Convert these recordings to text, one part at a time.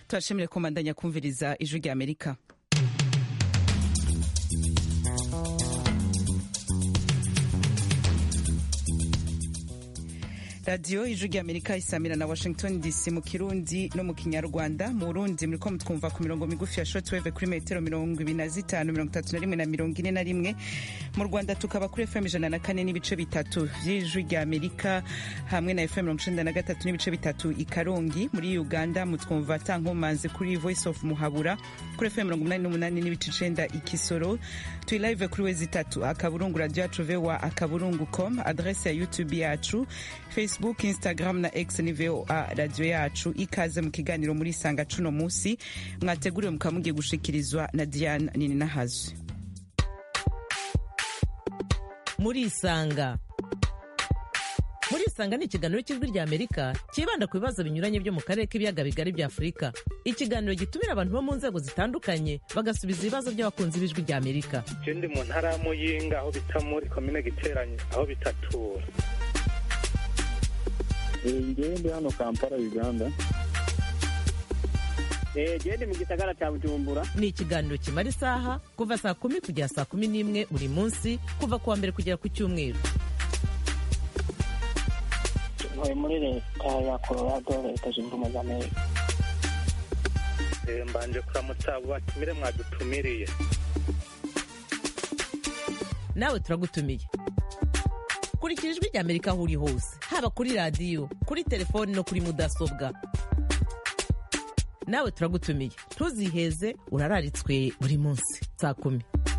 turashimire komandanya kumviriza ijwi rya amerika radiyo ijwi rya amerika isamira na washington dc mu kirundi no mu kinyarwanda mu burundi muriko mutwumva ku mirongo migufi ya shortwave kuri metero mirongo ibiri na zitanu mirongo itatu na rimwe na mirongo ine na rimwe mu rwanda tukaba kuri fm ijana na kane n'ibice bitatu vy'ijwi rya amerika hamwe na fm mirongo icenda na gatatu n'ibice bitatu i karongi muri uganda mutwumva ta nkomanzi kuri voice of muhabura kuri fm mirongo umunani n'umunani n'ibice icenda i kisoro turi live kuri wezi itatu akaburungu radio yacu voa akaburungu com adrese ya youtube yacu facebook instagram na x ni voa radio yacu ikaze mu kiganiro muri sanga cuno musi mwateguriwe mukaba mugiye gushikirizwa na diane nini nahazwe murisanga murisanga ni ikiganiro cy'ijwi rya amerika cyibanda ku bibazo binyuranye byo mu karere k'ibiyaga bigari bya afurika ikiganiro gitumira abantu bo mu nzego zitandukanye bagasubiza ibibazo by'abakunzi b'ijwi rya amerika je ndi mu ntara ya muyinga aho bita muri komine giteranye aho bitatura ngewe ndi hano kampala uganda gende mu gisagara cya bujumbura ni ikiganiro kimara isaha kuva saa kumi kugera saa kumi n'imwe buri munsi kuva ku wa mbere kugera ku cyumweru ntuye muri leta ya colorado leta zunze ubumwe za amerika Eh, mbanje kuramutsa abo batumire mwadutumiriye nawe turagutumiye kurikira ijwi rya amerika aho uri hose haba kuri radiyo kuri telefoni no kuri mudasobwa nawe turagutumiye ntuziheze urararitswe buri munsi saa kumi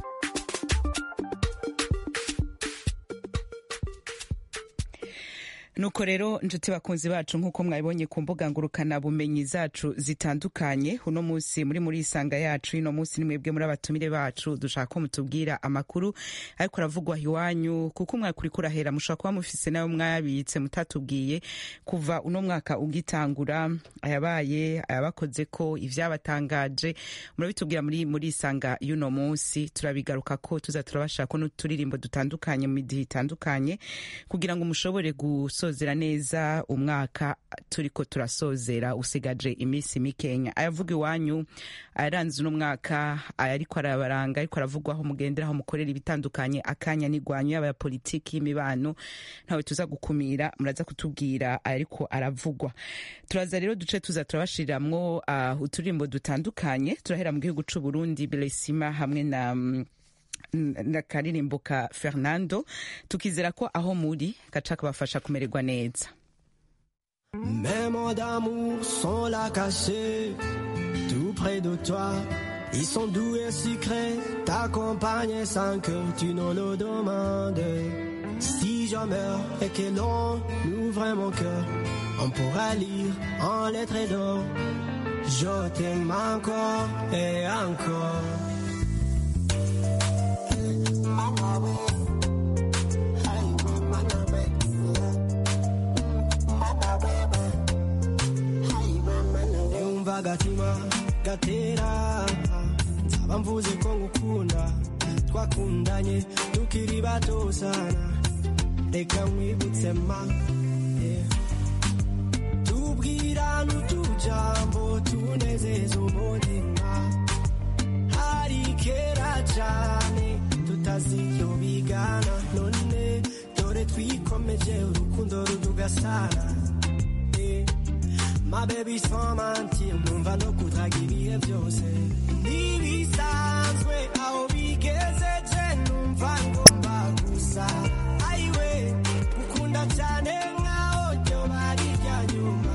nuko rero nshuti bakunzi bacu nk'uko mwabibonye ku mbuga ngurukana bumenyi zacu zitandukanye uno munsi muri muri isanga yacu ino munsi ni mwebwe muri abatumire bacu dushaka ko mutubwira amakuru ariko aravugwa iwanyu kuko umwaka uriko urahera mushobora kuba mufise nayo mwabitse mutatubwiye kuva uno mwaka ugitangura ayabaye ayabakoze ko ivyabatangaje murabitubwira muri muri isanga y'uno munsi turabigaruka ko tuza turabashaka ko n'uturirimbo dutandukanye mu midihe itandukanye kugira ngo mushobore gusozera neza umwaka turiko turasozera usigaje iminsi mikenya ayavuga iwanyu ayaranze uno mwaka ariko arabaranga ariko aravugwaho mugenderaho mukorera ibitandukanye akanya n'igwanyu yaba ya politiki y'imibano ntawe tuza gukumira muraza kutubwira ariko aravugwa turaza rero duce tuza turabashiriramwo uh, uturirimbo dutandukanye turahera mu gihugu c'u Burundi Belesima hamwe na mm, na karirimbo ka fernando tukizera ko aho muri gaca kabafasha kumererwa neza Mes mots d'amour sont là cachés, tout près de toi. Ils sont doux et sucrés, t'accompagnent sans que tu ne le demandes. Si je meurs et que l'on ouvre mon cœur, on pourra lire en lettres d'or. Je t'aime encore et encore. yumva agatima gatera nzaba mvuze ko ngukunda twakundanye tukiri bato sana reka nkwibutse ma yeah. tubwirana utujambo tunezeza umutima hari kera cyane tutazi icyo bigana none dore twikomeje urukundo rudugasana yeah. My baby sans mentir numva no kutaga ibihe byose ntibisanzwe aho bigezeje numva ngomba gusa ayiwe gukunda cyane nkaho ryo bari rya nyuma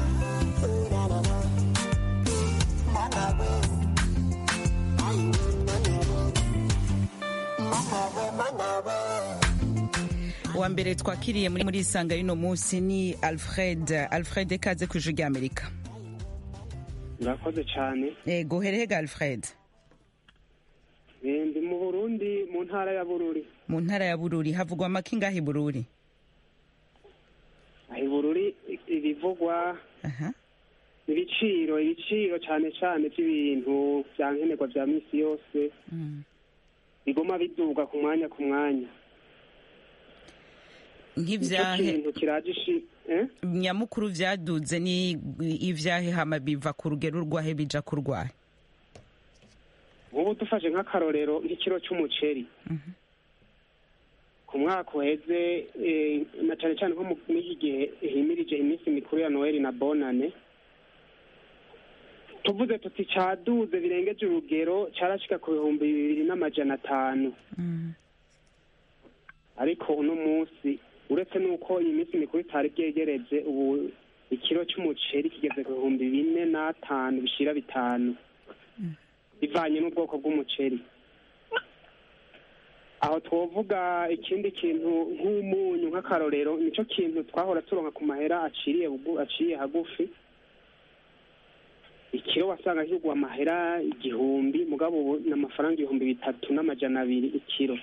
uwa mbere twakiriye muri muri isanga y'uno munsi ni alfred alfred ikaze ku ijwi rya amerika murakoze cyane ego herehega alfred Eh, ndi mu burundi mu ntara ya bururi mu ntara ya bururi havugwa amaki ngaho i bururi aho i bururi ibivugwa aha ibiciro ibiciro cyane cyane by'ibintu bya nkenerwa bya minsi yose Mm. biguma biduga ku mwanya ku mwanya nicyo nk'ivyahe kintu kiraje ishi eh? nyamukuru vyaduze ni ivyahe hama biva ku rugero rwahe bija ku rwahe nk'ubu dufashe nk'akarorero nk'ikiro cy'umuceri ku mwaka uheze eh, na cyane cyane nko mu- muri iki gihe himirije iminsi mikuru ya noheli na bonane tuvuze tuti caduze birengeje urugero carashika ku bihumbi bibiri n'amajana atanu ariko uno munsi uretse n'uko iyi minsi mikuru itari byegereje ubu ikiro cy'umuceri kigeze ku bihumbi bine n'atanu bishira bitanu bivanye n'ubwoko bw'umuceri aho twovuga ikindi kintu nk'umunyu nk'akarorero nicyo kintu twahora turonka ku mahera aciriye bugu- aciye hagufi ikiro wasanga kigwa amahera igihumbi mugabo ubu ni amafaranga ibihumbi bitatu n'amajana abiri ikiro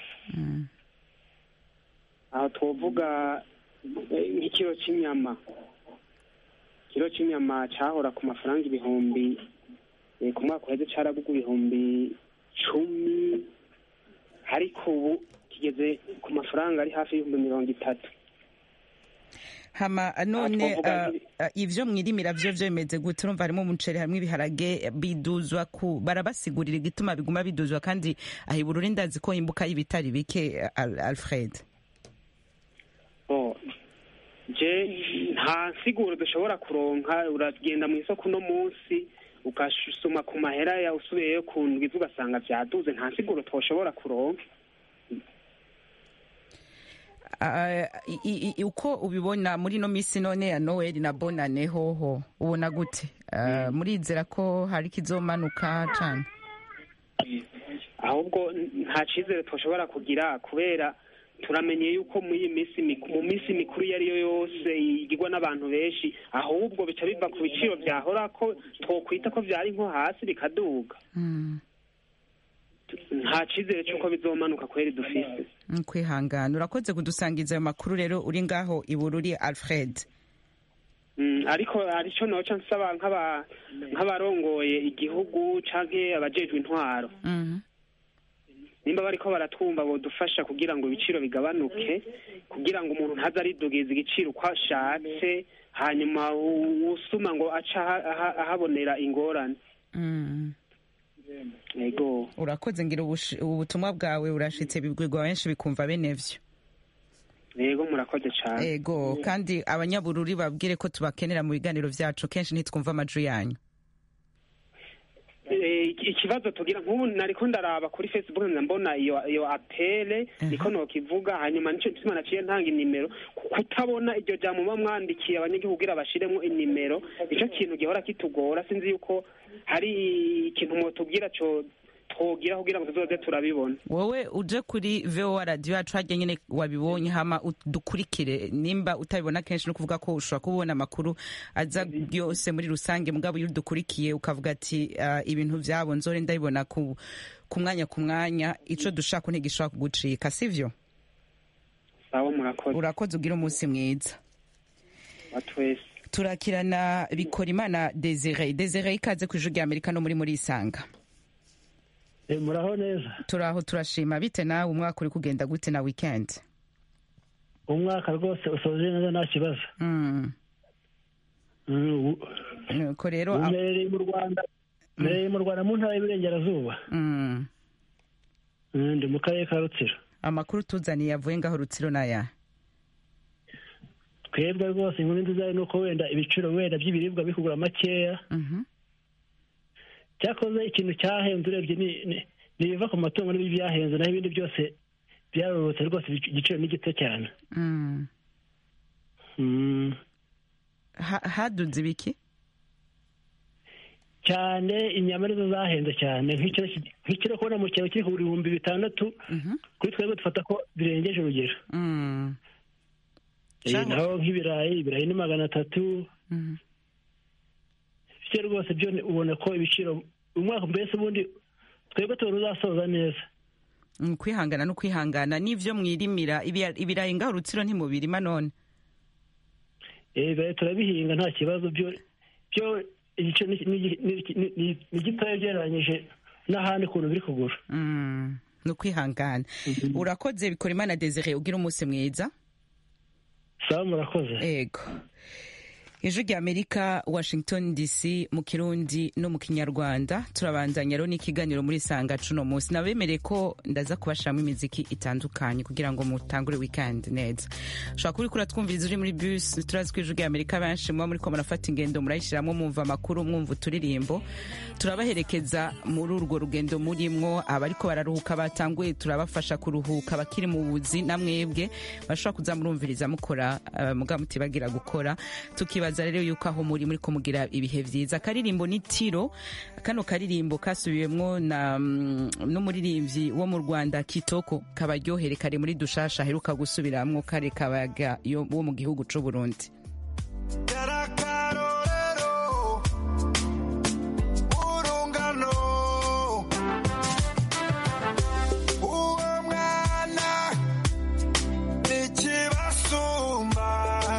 aho twovuga eh, nk'ikiro cy'inyama ikiro cy'inyama cyahora ku mafaranga ibihumbi eh, ku mwaka uheze caragugwa ibihumbi cumi ariko ubu kigeze ku mafaranga ari hafi y'ibihumbi mirongo itatu hama none twavuga uh, nk'ibi- uh, ivyo mwirimira vyo vyo bimeze gute urumva harimo umuceri hamwe ibiharage biduzwa ku barabasigurira igituma biguma biduzwa kandi aho ibururi ndazi ko imbuka y'ibitari bike Al- alfred Oh, je nta nsiguro dushobora kuronka uragenda mu isoko uno munsi ugasuma ku mahera ya usubiyeyo ku ndwi ugasanga vyaduze nta nsiguro twoshobora kuronka Uh, i- i- uko ubibona muri ino minsi none ya noel na bonane hoho ubona gute uh, murizera ko hari kizomanuka cane ahubwo nta cizere twoshobora kugira kubera turamenye yuko muri iyi minsi miku- mu minsi mikuru iyo ari yo yose igirwa n'abantu benshi ahubwo bica biva ku biciro vyahora ko twokwita ko vyari nko hasi bikaduga mm. nta cizere c'uko bizomanuka kweri dufise mm, kwihangana urakoze kudusangiza ayo makuru rero uri ngaho ibururi alfred Mm, ariko arico noca nsaba nk'aba- nk'abarongoye igihugu canke abajejwe intwaro Mhm. nimba bariko baratwumva bodufasha kugira ngo ibiciro bigabanuke kugira ngo umuntu ntaze aridugiza igiciro uko ashatse hanyuma u- usuma ngo aca aha- aha- ahabonera ingorane Mm. yego urakoze ngira ubush- ubutumwa bwawe burashitse bibwirwa benshi bikumva bene vyo yego murakoze cane ego kandi abanyabururi babwire ko tubakenera mu biganiro vyacu kenshi ntitwumva amajwi yanyu Eh, iki- ikibazo tugira nk'ubu nariko ndaraba kuri facebook nza mbona iyo iyo apele niko nokivuga hanyuma nico gituma naciye ntanga inimero ku- kutabona iryo jambo muba mwandikiye abanyagihugu kugira bashiremwo inimero nico kintu gihora kitugora sinzi yuko hari ikintu mwotubwira co twogira kugira ngo tuzoze turabibona wowe uje kuri voa radio yacu harya nyene wabibonye hama dukurikire nimba utabibona kenshi no kuvuga ko ushobora kubona amakuru aza yose muri rusange mugabo iyo udukurikiye ukavuga ati uh, ibintu vyabo nzore ndabibona ku ku mwanya ku mwanya ico dushaka ntigishobora kugucika sivyo sawa murakoze urakoze ugira umunsi mwiza batwese turakirana bikora imana desire desire ikaze ku ijuru rya amerika no muri muri isanga Eh, muraho neza turaho turashima bite nawe umwaka uri kugenda gute na weekend umwaka rwose usoje neza nta kibazo mm. Mm, u- nuko rero a- umerereye mu rwanda umerereye mu rwanda mu ntara y'iburengerazuba mm. Mm, ndi mu karere ka rutsiro amakuru tuzaniye avuye ngaho rutsiro naya twebwe rwose inkuru nziza ni uko wenda ibiciro wenda by'ibiribwa bikugura makeya Mhm. cyakoze ikintu cyahenze urebye ni ni- ni ibiva ku matungo n'ibyo byahenze naho ibindi byose byarorotse rwose igic- igiciro ni gito cyane Mm. Mm, Ha- haduze ibiki cyane inyama nizo zahenze cyane nk'ikiro ki- nk'ikiro kubona mu cyaro kiri ku bihumbi bitandatu Mhm. kuri twebwe dufata ko birengeje urugero Mm. Eh, Cyangwa- naho nk'ibirayi ibirayi ni magana atatu Mhm. byo rwose byo ni- ubona ko ibiciro umwaka mbese ubundi twebwe tuba uzasoza neza Mm, kwihangana no kwihangana n'ivyo mwirimira ibya- ibirayi ngaho rutsiro ntimubirima none Eh, ibirayi turabihinga nta kibazo byo byo igiciro ni- ni- ni- ni- ni- ni gitoya ugereranyije n'ahandi ukuntu biri kugura Mm. no kwihangana urakoze bikora imana desire ugira umunsi mwiza sawa murakoze ego ijwi rya amerika washington dc mu kirundi no mu kinyarwanda turabandanya rero n'ikiganiro muri sanga cuno munsi nabemereye ko ndaza kubashiramo imiziki itandukanye kugira ngo mutangure weekend neza ushobora kuba uriko uratwumviriza uri muri bus turazi ko ijwi rya amerika benshi muba muriko murafata ingendo murayishiramwo mwumva amakuru mwumva uturirimbo turabaherekeza muri urwo rugendo murimwo abariko bararuhuka batanguye turabafasha kuruhuka bakiri mu buzi namwebwe bashobora kuza murumviriza mukora uh, muga mutibagira gukora tukibaza rero yuko aho muri muri kumugira ibihe vyiza akaririmbo ni tiro kano karirimbo kasubiwemwo na mm, n'umuririmbyi wo mu rwanda kitoko kabaryohere kari muri dushasha aheruka gusubiramwo kare kabaga yo- wo mu gihugu c'uburundi Yarakarorero urungano uwo mwana nikibasumba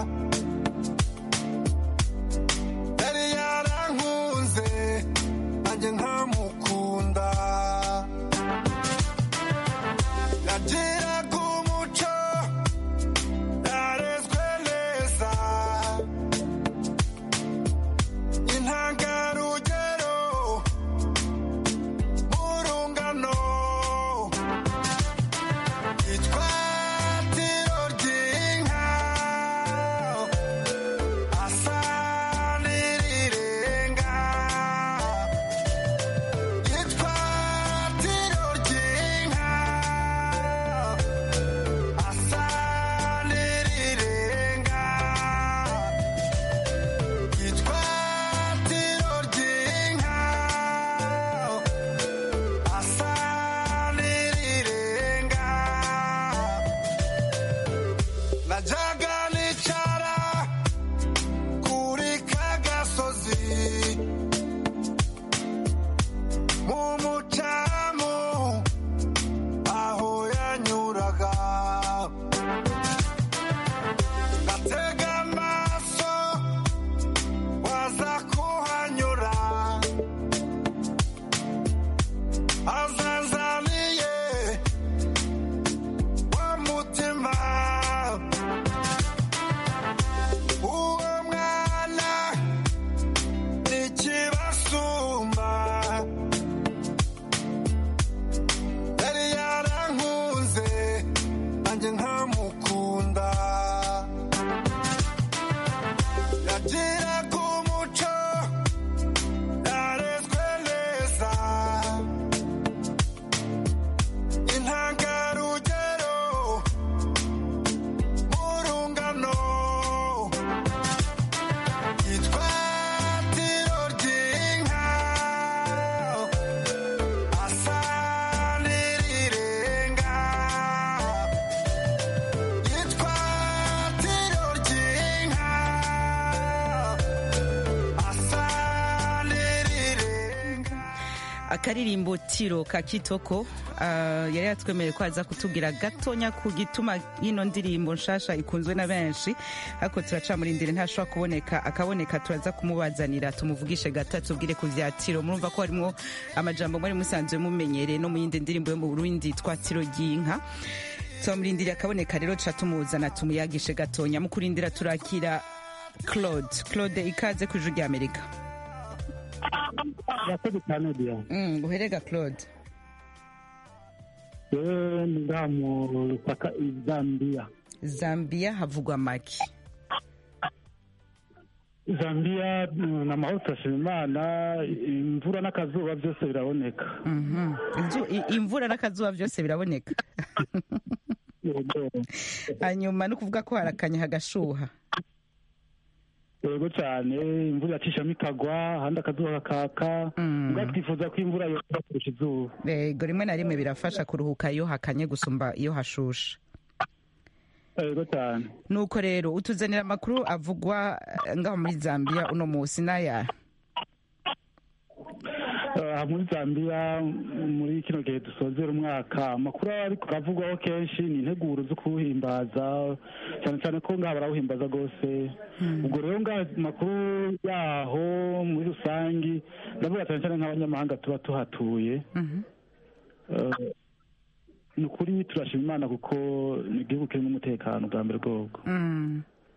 yari yarankunze nanjye nkamukunda yagiraga umuco yarezwe neza intangarugero urungano itwatiro ry'inka asa n'irirenga itwatiro ry'inka asa n'irirenga itwatiro ry'inka asa n'irirenga najyaga nicara kuri ka gasozi mu mucamu aho yanyuraga ngatega amaso waza kuhanyura azazaniye wa mutima uwo mwana nikibasumba yari yarankunze nanjye nkamukunda yagiraga umuco yarezwe neza intangarugero urungano itwatiro ry'inka asa n'irirenga itwatiro ry'inka asa n'irirenga akaririmbo tiro ka kitoko uh, yari yatwemereye ko aza kutubwira gatonya ku gituma y'ino ndirimbo nshasha ikunzwe na benshi ariko turacamurindire ntashobora kuboneka akaboneka turaza kumubazanira tumuvugishe gato atubwire ku vya tiro murumva ko harimo amajambo mwari musanzwe mumenyereye no mu yindi ndirimbo yo mu burundi twa tiro ry'inka turamurindiriye akaboneka rero tuca tumuzana tumuyagishe gatonya mu kurindira turakira claude claude ikaze ku ijuru ry'amerika urakoze cyane diya mm, guherega claude yewe ni ngaha mu rupaka i zambia zambia havugwa make zambia mm, ni amahoro turashima imana imvura n'akazuba byose biraboneka Mhm. Inzu- i- imvura n'akazuba byose biraboneka Yego. hanyuma no kuvuga ko harakanya hagashuha yego cyane imvura iracishamo ikagwa ahandi akazuba kakaka Mm. ubwo twifuza ko imvura yose kurusha izuba yego rimwe na rimwe birafasha kuruhuka iyo hakanye gusumba iyo hashusha yego cyane nuko rero utuzanira amakuru avugwa eh, ngaho muri zambia uno munsi n'aya aha muri zambia muri kino gihe dusozera umwaka amakuru aba ariko aravugwaho kenshi ni integuro zo kuwuhimbaza cyane cyane ko ngaha barawuhimbaza rwose ubwo rero ngaha amakuru yaho muri rusange ndavuga cyane cyane nk'abanyamahanga tuba tuhatuye Eh, ni ukuri turashima imana kuko ni igihugu kirimo umutekano bwa mbere bwoko Mm.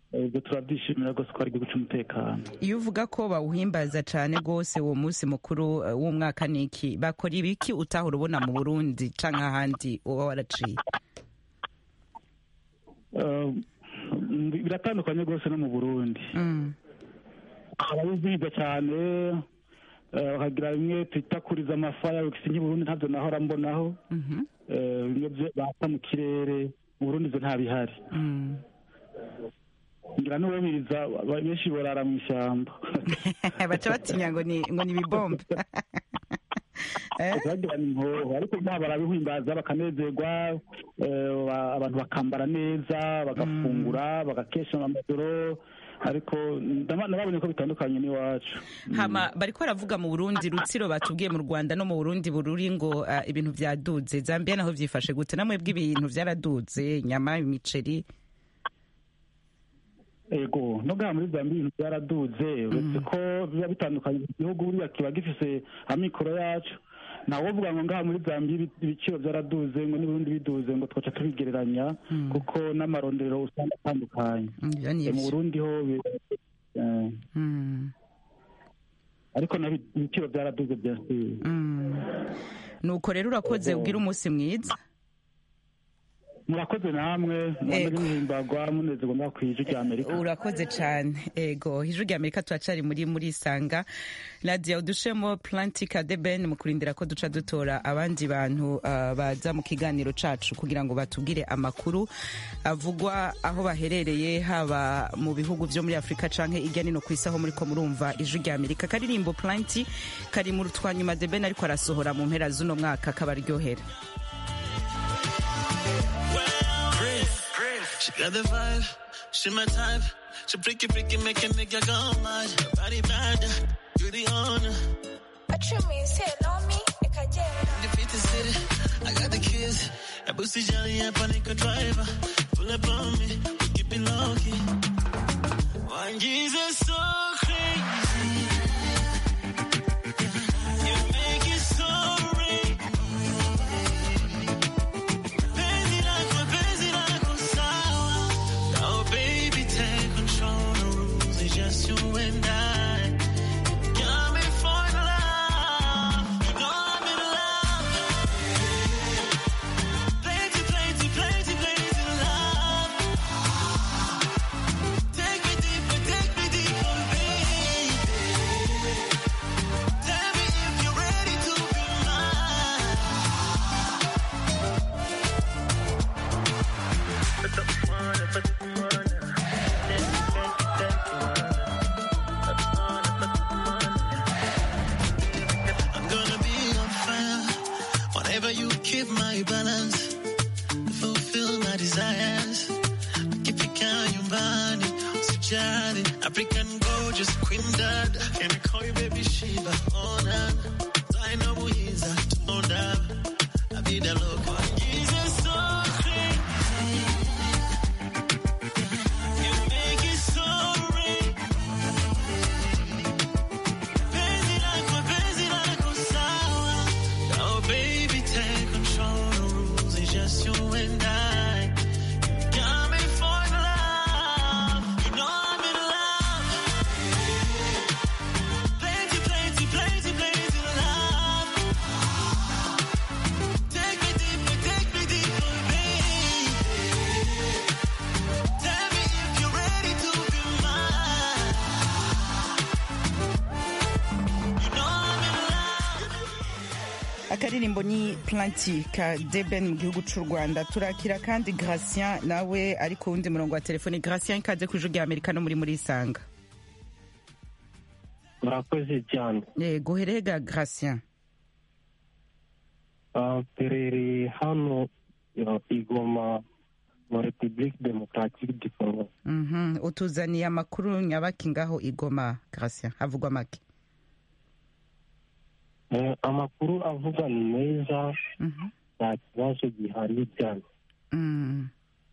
Eh, ibyo turabyishimira rwose ko ari igihugu cy'umutekano iyo uvuga ko bawuhimbaza cyane rwose uwo munsi mukuru eh, w'umwaka niki bakora ibiki utahora ubona mu burundi canke ahandi uba waraciye Eh, biratandukanye rwose no mu burundi Mm. ababizihiza cyane eh, bakagira bimwe twita kuriza amafaya nk'i burundi ntabyo nahora mbonaho Mhm. Eh, bimwe byo bata mu kirere mu burundi ibyo ntabihari Mm. ngira n'uwabiriza ba- benshi borara mu ishyamba baca batinya ngo ni ngo ni ibibombe Eh? bagirana inkoho ariko nta barabihimbaza bakanezerwa eh, ba- abantu bakambara neza bagafungura bagakesha amajoro ariko ndama- nababonye ko bitandukanye n'iwacu hama bariko baravuga mu burundi rutsiro batubwiye mu rwanda no mu burundi bururi ngo ah, ibintu vyaduze zambia naho vyifashe gute namwe bw'ibintu vyaraduze inyama imiceri ego no ngaha muri zambia ibintu byaraduze uretse ko biba bitandukanye igihugu buriya kiba gifise amikoro yacu ntawovuga ngo ngaha muri zambia ibi- ibiciro byaraduze ngo n'ubundi biduze ngo twaca tubigereranya kuko n'amarondero usanga atandukanye Mm, ivyo ni mu ivyo. burundi ho bi- eh, Mm, ariko na bi- ibiciro byaraduze byasubiye mm. nuko rero urakoze ubwira umunsi mwiza murakoze namwe mwamaze Ego. muhimbagwa munezerwa ngaho ku ijwi rya amerika urakoze cyane ego ijwi rya amerika turacari muri muri sanga nadia udushemo plantika de ben mu kurindira ko duca dutora abandi bantu ah, baza mu kiganiro cacu kugira ngo batubwire amakuru avugwa aho baherereye haba mu bihugu vyo muri afurika canke irya nino ku isi aho muriko murumva ijwi rya amerika karirimbo planti kari mu rutwanyuma de ben ariko arasohora mu mpera z'uno mwaka kabaryohera She got the vibe, she my type. She freaky, freaky, make a nigga go mad. Her Body bad, you the owner. acumise nomi ikagenda Defeat the city, I got the keys. A pussy jelly, a panic driver. Pull up on me, we keep it low key. One Jesus so crazy. You make it so real. Penzi lako, penzi lako sawa. Now baby, take control. The rules is just you and I. Got me falling in love. You know I'm in love. Plenty, plenty, plenty, plenty love. Take me deeper, take me deeper, baby. Tell me if you're ready to be mine. I'm gonna be on fire whenever you keep my balance, fulfill my desires. Ukifika nyumbani usijali, African gorgeous queen dad, can I call you baby Shiva? Oh na, Zaina Muiza, Tonda, Abida Loco. Jesus so crazy, you make it so real. Penzi lako, penzi lako sawa. Now baby take control, the rules is just you and I. Got me falling in love, you know I'm in love. Plenty, plenty, plenty, plenty love. Take me deeper, take me deeper, baby. Tell me if you're ready to be mine. You know I'm in love. akaririmbo ni planti ka deben mu gihugu cy'u rwanda turakira kandi gratien nawe ari ku wundi murongo wa telefoni gratien ikaze ku ijwi rya amerika no muri muri isanga murakoze cyane yego herega gratien Ah, perereye hano ah, igoma mu repubulike demokaratike du congo Mhm. utuzaniye amakuru nyabaki ngaho igoma gratien havugwa make Eh, amakuru avuga ni meza Mhm. nta kibazo gihari cyane Mm.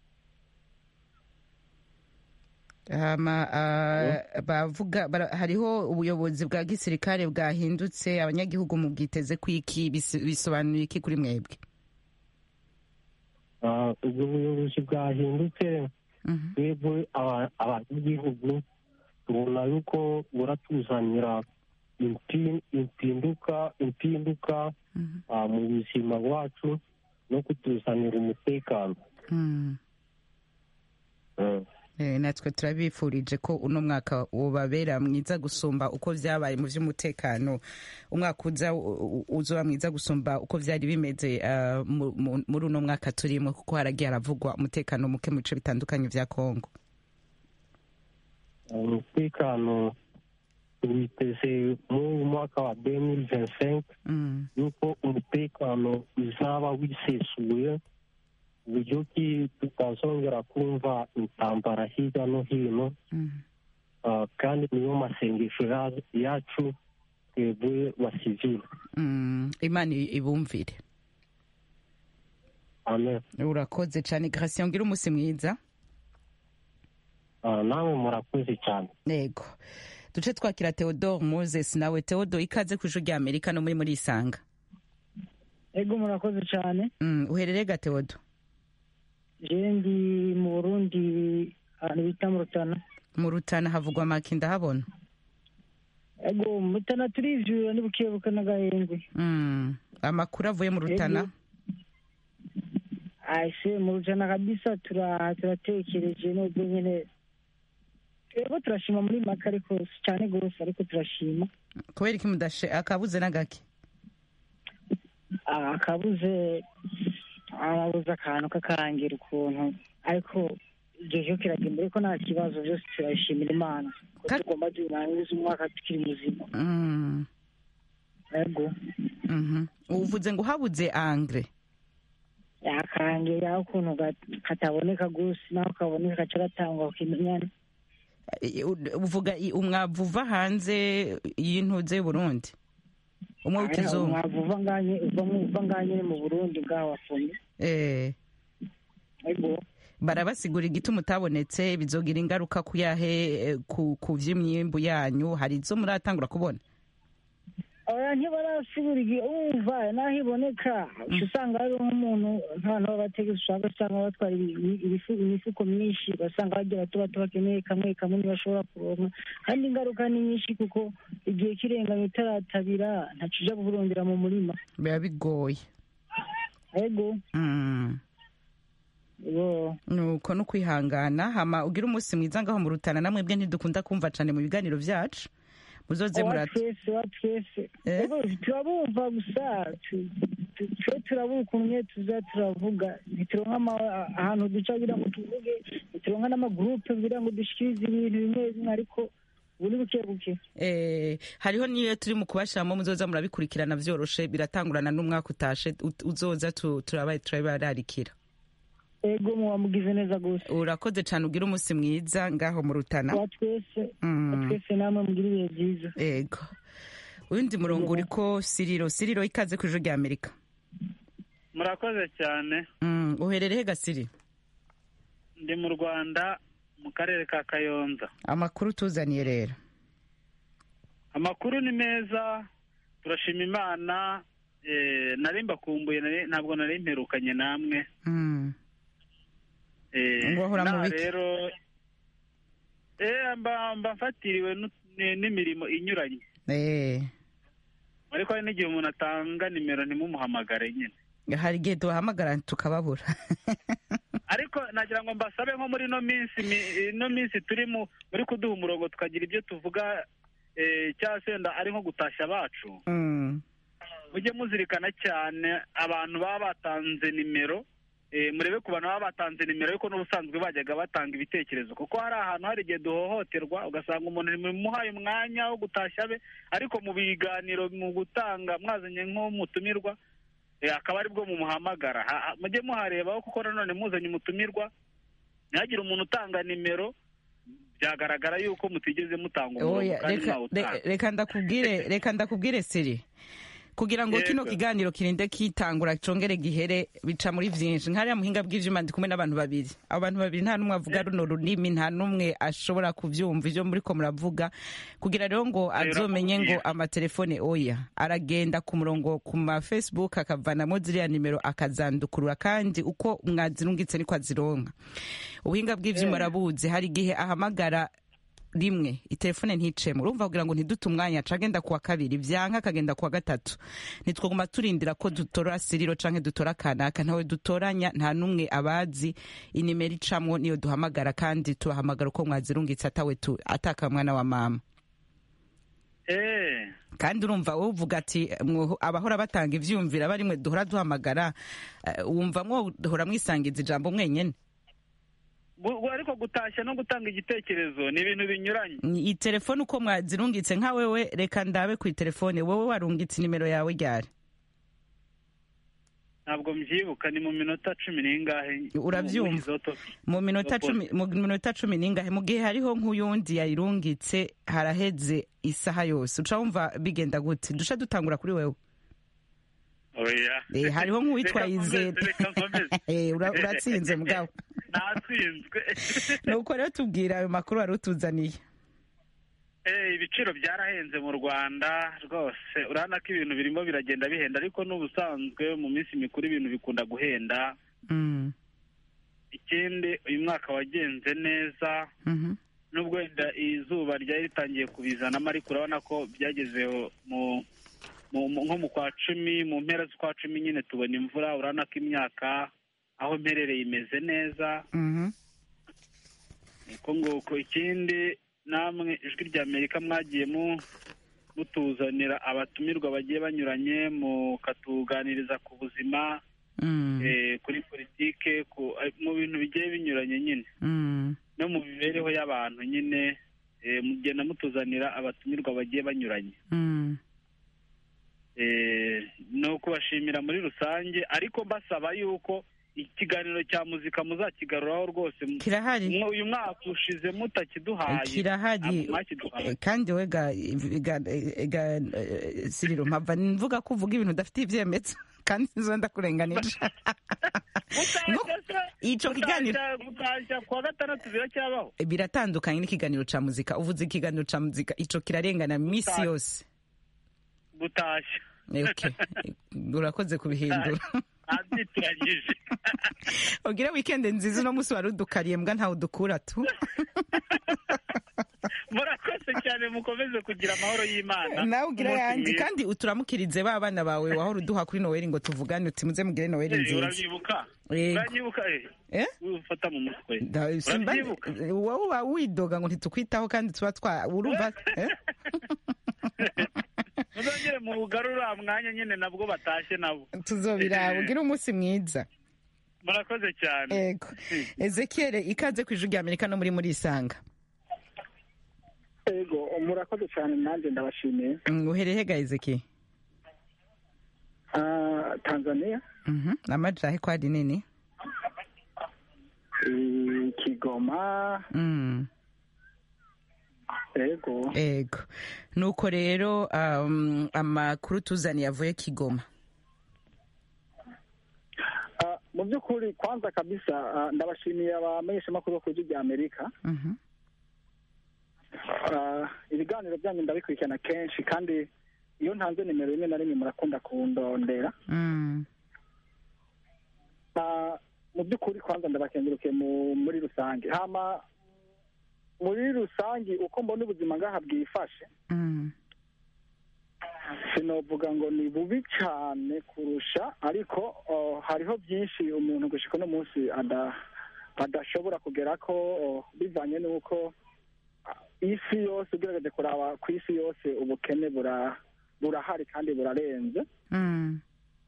Hama, ah, bavuga bara- hariho ubuyobozi bwa gisirikare bwahindutse abanyagihugu mu bwiteze kwiki bis- bisobanuye iki kuri mwebwe Ah, ubwo buyobozi bwahindutse twebwe aba- abanyagihugu tubona yuko buratuzanira impi- impinduka impinduka ah, mu buzima bwacu no kutuzanira umutekano Mm. Mm. Eh, natwe turabifurije ko uno mwaka ubabera mwiza gusumba uko vyabaye mu vy'umutekano umwaka uza u- u- uzoba mwiza gusumba uko vyari bimeze ah, mu- mu- muri uno mwaka turimo kuko haragiye haravugwa umutekano muke mu bice bitandukanye vya kongo umutekano witeze mu mwaka wa 2025 Mm. yuko umutekano uzaba wisesuye uburyo ki tutazongera kumva intambara hirya no hino Mm. Ah, kandi niyo masengesho ya- yacu twebwe basivile Mm. imana ibumvire amen urakoze cane gratien ngira umunsi mwiza Ah, nawe murakoze cyane yego duce twakira theodore moses nawe theodore ikaze ku ijwi rya amerika no muri muri isanga ego murakoze cyane Mm, uherereye ga theodore jewe ndi mu burundi ahantu bita mu rutana mu rutana havugwa make ndahabona ego mu rutana turivyura ni bukebuke n'agahengwe Mm. amakuru avuye mu rutana aise mu rutana kabisa tura- turatekereje nubwo nyene ego turashima muri make ariko si cyane gose ariko turashima kubera iki mudashe akabuze n'agake Ah, akabuze arabuze akantu kakarangira ukuntu ariko igihe cyo kiragenda ariko nta kibazo byose turabishimira imana ko tugomba turangiza umwaka tukiri muzima Mm. ego Mhm. uvuze ngo habuze angre yakangira ukuntu ga- kataboneka gose naho kaboneka gaca gatangwa kukimenyana Eh, u- uvuga i- umwavu uva hanze y'intuze y'uburundi umwe w'ikizungu umwavu uva nganye uva mu- uva nganye mu burundi ngaho wafumye Eh. ego barabasigura igituma utabonetse bizogira ingaruka ku yahe eh, ku ku vy'imyimbu yanyu hari izo muratangura kubona oya ntibarasigura igihe umva naho iboneka uca usanga hariho nk'umuntu nk'abantu b'abategetsi usanga usanga batwara ibi- ibifu- imifuko myinshi basanga bagira bato bato bakeneye kamwe kamwe ntibashobora kuronka kandi ingaruka ni nyinshi kuko igihe kirenganye utaratabira ntaco uja kurondera mu murima biba bigoye ego Mm. yo nuko no kwihangana hama ugira umunsi mwiza ngaho mu rutana namwebwe ntidukunda kumva cane mu biganiro vyacu muzoze wa murata twese wa twese ego turabumva gusa tu- tu- twe turabura ukuntu tuza turavuga ntituronka ama- ahantu duca kugira ngo tuvuge ntituronka n'amagurupe kugira ngo dushikirize ibintu bimwe bimwe ariko ubu ni buke buke Eh, hariho niyo turi mu kubashiramo muzoza murabikurikirana vyoroshe biratangurana n'umwaka utashe ut- uzoza tu- turabaye turabararikira ego muba mugize neza gose urakoze cane ugira umunsi mwiza ngaho mu rutana wa twese Mm. wa twese namwe mugira ibihe byiza ego uwundi murongo uriko siriro siriro ikaze ku ijuru rya amerika murakoze cyane Mm, uherereye gasiri ndi mu rwanda mu karere ka kayonza amakuru tuzaniye rero amakuru ni meza turashima imana eh, nari mbakumbuye nari- ntabwo nari mperukanye namwe Mm. Eh, Ngo ahora mu naha biki? rero eh, mba mba mfatiriwe nu- ni- n'imirimo inyuranye Eh, ariko hari n'igihe umuntu atanga nimero ntimumuhamagare nyine hari igihe duhamagara tukababura ariko nagira ngo mbasabe nko muri ino minsi mi- ino minsi turi mu muri kuduha umurongo tukagira ibyo tuvuga eh, cyangwa se wenda ari nko gutashya abacu Mm. mujye muzirikana cyane abantu baba batanze nimero eh, murebe ku bantu baba batanze nimero ariko n'ubusanzwe bajyaga batanga ibitekerezo kuko hari ahantu hari igihe duhohoterwa ugasanga umuntu muhaye umwanya wo gutashya be ariko mu biganiro mu gutanga mwazanye nk'umutumirwa eh, akaba aribwo mumuhamagara Ha- ha- mujye muharebaho kuko nanone muzanye umutumirwa ntihagire umuntu utanga nimero byagaragara yuko mutigeze mutanga umurongo Oya, kandi reka- mwawutanga re- reka ndakubwire reka ndakubwire siri kugira ngo kino Yego. kiganiro kirinde kitangura congere gihere bica muri vyinshi nkariya muhinga bw'ivyuma ndi kumwe n'abantu babiri abo bantu babiri nta n'umwe avuga runo runimi nta n'umwe ashobora kuvyumva ivyo muriko muravuga kugira rero ngo azomenye ngo amatelefone oya aragenda ku murongo ku ma facebook akavanamo ziriya nimero akazandukurura kandi uko mwazirungitse niko azironka ubuhinga bw'ivyuma arabuzi hari igihe ahamagara rimwe itelefone nticemo urumva kugira ngo ntidute umwanya aca agenda kuwa kabiri vyanka akagenda kuwa gatatu ntitwaguma turindira ko dutora siriro canke dutora kanaka ntawe dutoranya nta n'umwe abazi inimero icamwo niyo duhamagara kandi tubahamagara uko mwazirungitse atawe tu ataka mwana wa mama Eh, kandi urumva wowe uvuga ati mwo- abahora batanga ivyumvira barimwe duhora duhamagara eh, wumva mwohora mwisangiza ijambo mwenyene gu- gu- ariko gutashya no gutanga igitekerezo ni ibintu binyuranye iyi telefone uko mwazirungitse nka wewe reka ndabe ku telefone wowe warungitse nimero yawe ryari ntabwo mbyibuka ni mu minota cumi n'ingahe Uravyumva? Izo topic. mu minota Izo cumi mu minota cumi n'ingahe mu gihe hariho nk'uyundi yayirungitse haraheze isaha yose uca wumva bigenda gute duca dutangura kuri wewe oya Eh, hariho nk'uwitwa Reka nkomeze, Izere. reka nkomeze. Eh, ura- uratsinze mugabo natsinzwe nuko rero tubwira ayo makuru wari utuzaniye Eh, ibiciro byarahenze mu rwanda rwose urabona ko ibintu birimo biragenda bihenda ariko n'ubusanzwe mu minsi mikuru ibintu bikunda guhenda Mm, ikindi uyu mwaka wagenze neza mhm, nubwo wenda izuba ryari ritangiye kubizanamo ariko urabona ko byagezeho mu mu- mu- nko mu kwa cumi mu mpera z'ukwa cumi nyine tubona imvura urabona ko imyaka aho mperereye imeze neza mhm. uko nguko ikindi namwe ijwi rya amerika mwagiye mu mutuzanira abatumirwa bagiye banyuranye mukatuganiriza ku buzima Mm, eh, kuri politike ku- eh, mu bintu bigiye binyuranye nyine mm. no mu mibereho y'abantu nyine eh, mugenda mutuzanira abatumirwa bagiye banyuranye Mm. Eh, ni ukubashimira muri rusange ariko mbasaba yuko ikiganiro cya muzika muzakigaruraho rwose Kirahari. Mwo- uyu mwaka ushize mutakiduhaye kirahari ntabwo mwakiduhaye Eh, kandi we ga ga- ga- eh, siriro mpava mvuga ko uvuga ibintu udafite ivyemezo kandi nzo ndakurenganije ico kiganiro gutashya kuwa gatandatu biracyabaho biratandukanye n'ikiganiro ca muzika uvuze ikiganiro ca muzika ico kirarengana misi Gutashya. yose gutashya Eh, okay. urakoze kubihindura abyitiranyije ugire weekend nziza uno musi wari udukariye mbwa ntawe udukura tu murakoze cyane mukomeze kugira amahoro y'imana nawe ugira Umunsi yandi mwiza. kandi uturamukirize ba bana bawe wahora uduha kuri noweli ngo tuvugane uti muze mugire noweli Eh, nziza uranyibuka Yego. uranyibuka eh Eh? ufata mu mutwe Da- simba- urabyibuka wowe uba widoga ngo ntitukwitaho kandi tuba twa urumva eh? muzongere mugarure uriya mwanya nyine nabwo batashye nabo tuzobiraba ugire umunsi mwiza murakoze cyane ego ezekiel ikaze ku ijwi rya amerika no muri muri isanga ego murakoze cyane nanjye ndabashimiye Mm, uhereye hega ezekiel Ah, tanzania Mhm, amajahe ko ari nini eh, kigoma Mm, ego ego nuko rero um, amakuru tuzaniye avuye kigoma Ah, mu by'ukuri kwanza kabisa ah, ndabashimiye abamenyeshamakuru bo ku ijwi rya amerika Mhm. Ah, ibiganiro byanyu ndabikurikirana kenshi kandi iyo ntanze nimero rimwe na rimwe murakunda kundondera Mm, Ah, mu by'ukuri kwanza ndabakenguruke mu- muri rusange hama muri rusange uko mbona ubuzima ngaha bwifashe mm, sinovuga ngo ni bubi cyane kurusha ariko oh, hariho byinshi umuntu gushika uno munsi ada- adashobora kugera ko oh, bivanye n'uko ah, isi yose ugerageje kuraba ku isi yose ubukene bura- burahari kandi burarenze mm.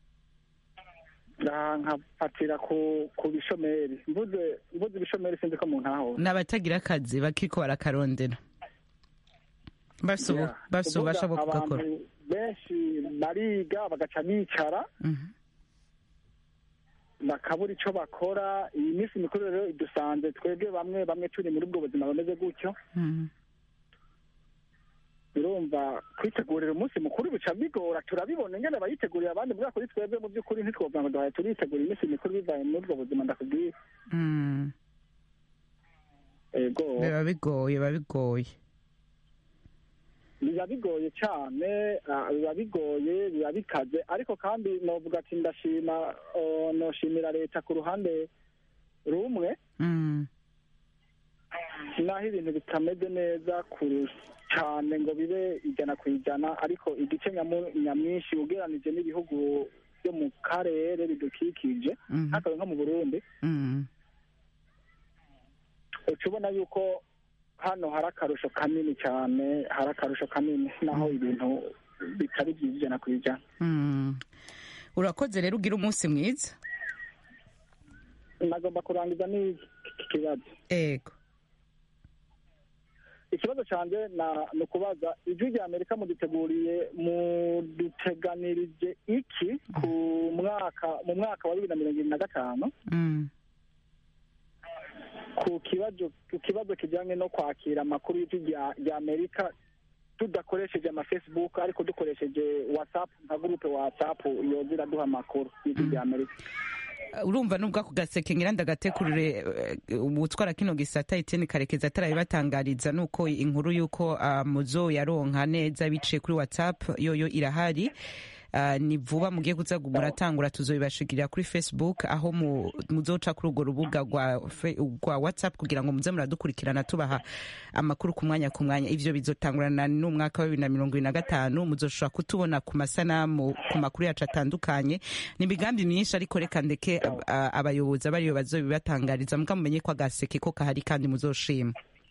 Ah, nkafatira ku ku bishomeri mvuze mvuze ibishomeri sinzi ko mu ntaho n'abatagira akazi bakiko barakarondera bafise ubu- Yeah. bafise ububasha bwo Kuvuga kugakora abantu benshi bariga bagaca bicara Mhm. bakabura icyo bakora iyi minsi mikuru rero idusanze twebwe bamwe bamwe turi muri ubwo buzima bumeze gutyo Mm, birumva kwitegurira umunsi mukuru bica bigora turabibona ingene bayitegurira abandi mbwa kuri twebwe mu by'ukuri ntitwovuga ngo duhaye turitegura iminsi mikuru bivaye muri ubwo buzima ndakubwiye Mm. ego biba bigoye biba bigoye biba bigoye cyane ah, biba bigoye biba bikaze ariko kandi novuga ati ndashima oh, noshimira leta ku ruhande rumwe Mm. naho ibintu bitameze neza kure cyane ngo bibe ijana ku ijana ariko igice nyamu- nyamwinshi ugereranije n'ibihugu byo mu karere bidukikije Mhm. nk'akabe nko mu burundi Mm. uca ubona yuko hano hari akarusho kanini cyane hari akarusho kanini naho ibintu bitari byiza ijana ku ijana Mm. urakoze rero ugira umunsi mwiza nagomba kurangiza n'iki kibazo ego ikibazo cyanjye na- ni ukubaza ijwi rya amerika muduteguriye muduteganirije iki ku mwaka mu mwaka wa bibiri na mirongo irindwi na gatanu Mm. ku kibazo ku kibazo kijyanye no kwakira amakuru y'ijwi rya rya amerika tudakoresheje ama facebook ariko dukoresheje whatsapp nka gurupe whatsapp yoza iraduha amakuru y'ijwi rya amerika urumva nubwo ako gaseke ngira ndagatekurire eh, ubutwara kino gisata Etienne Karekezi atarabibatangariza nuko inkuru yuko uh, muzo yaronka neza biciye kuri WhatsApp yoyo irahari Uh, ni vuba mugiye kuza muratangura tuzobibashikirira kuri facebook aho mu- muzoca kuri urwo rubuga rwa fe- rwa whatsapp kugira ngo muze muradukurikirana tubaha amakuru ku mwanya ku mwanya ivyo bizotangurana n'umwaka wa bibiri na mirongo ibiri na gatanu muzoshobora kutubona ku masanamu ku makuru yacu atandukanye ni imigambi myinshi ariko reka ndeke ab- a- abayobozi abariyo bazobibatangariza muga mumenye ko agaseke ko kahari kandi muzoshima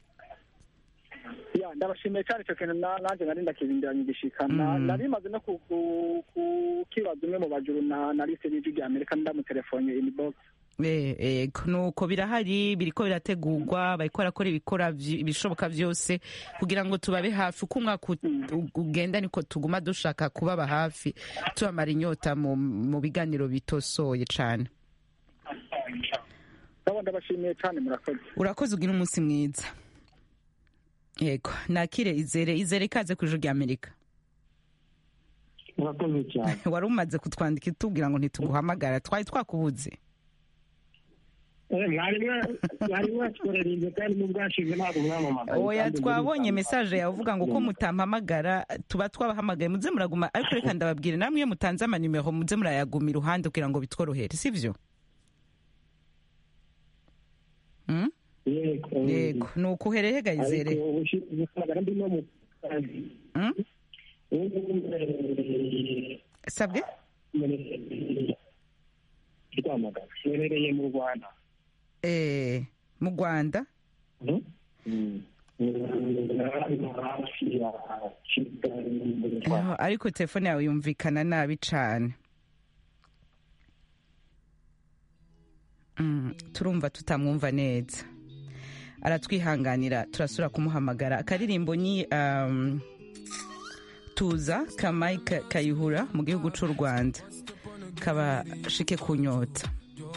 ya ndabashimiye cyane icyo kintu na- nanjye nari ndakirindiranye igishika Na- Mm. nari maze no ku- ku- kukibaza umwe mu bajuru na na lise y'ijwi rya amerika ndamutelefone inbox Eh, ego nuko birahari biriko birategurwa bariko barakora ibikora vy- ibishoboka vyose kugira ngo tubabe hafi uko umwaka ut- u- ugenda niko tuguma dushaka kubaba hafi tubamara inyota mu, mu biganiro bitosoye cane ndabo ndabashimiye cyane murakoze urakoze ugira umunsi mwiza yego nakire izere izere ikaze ku ijuru rya amerika murakoze cyane wari umaze kutwandika itubwira ngo ntituguhamagara twari twakubuze Eh, mwari mwa- mwari mwatworereje kandi n'ubwashize ntabwo mwamamagaye oya kandi twabonye muri- mesaje yawe uvuga ngo ko mutampamagara tuba twabahamagaye muze muraguma ariko reka ndababwire namwe iyo mutanze amanimero muze murayaguma iruhande kugira ngo bitworohere sivyo Mm? yego yego ni ukuhereye gayizere ariko ubushi- ubuhamagara ndi no mu kazi Mm? ubu eh, sabwe rwamagana mwerereye mu rwanda Eh, mu rwanda hafi ya kigali mu Rwanda. Aho, ariko telefone yawe yumvikana nabi cane Mm, turumva tutamwumva neza aratwihanganira turasubira kumuhamagara akaririmbo ni um, tuza ka mike kayihura mu gihugu c'u rwanda kabashike ku nyota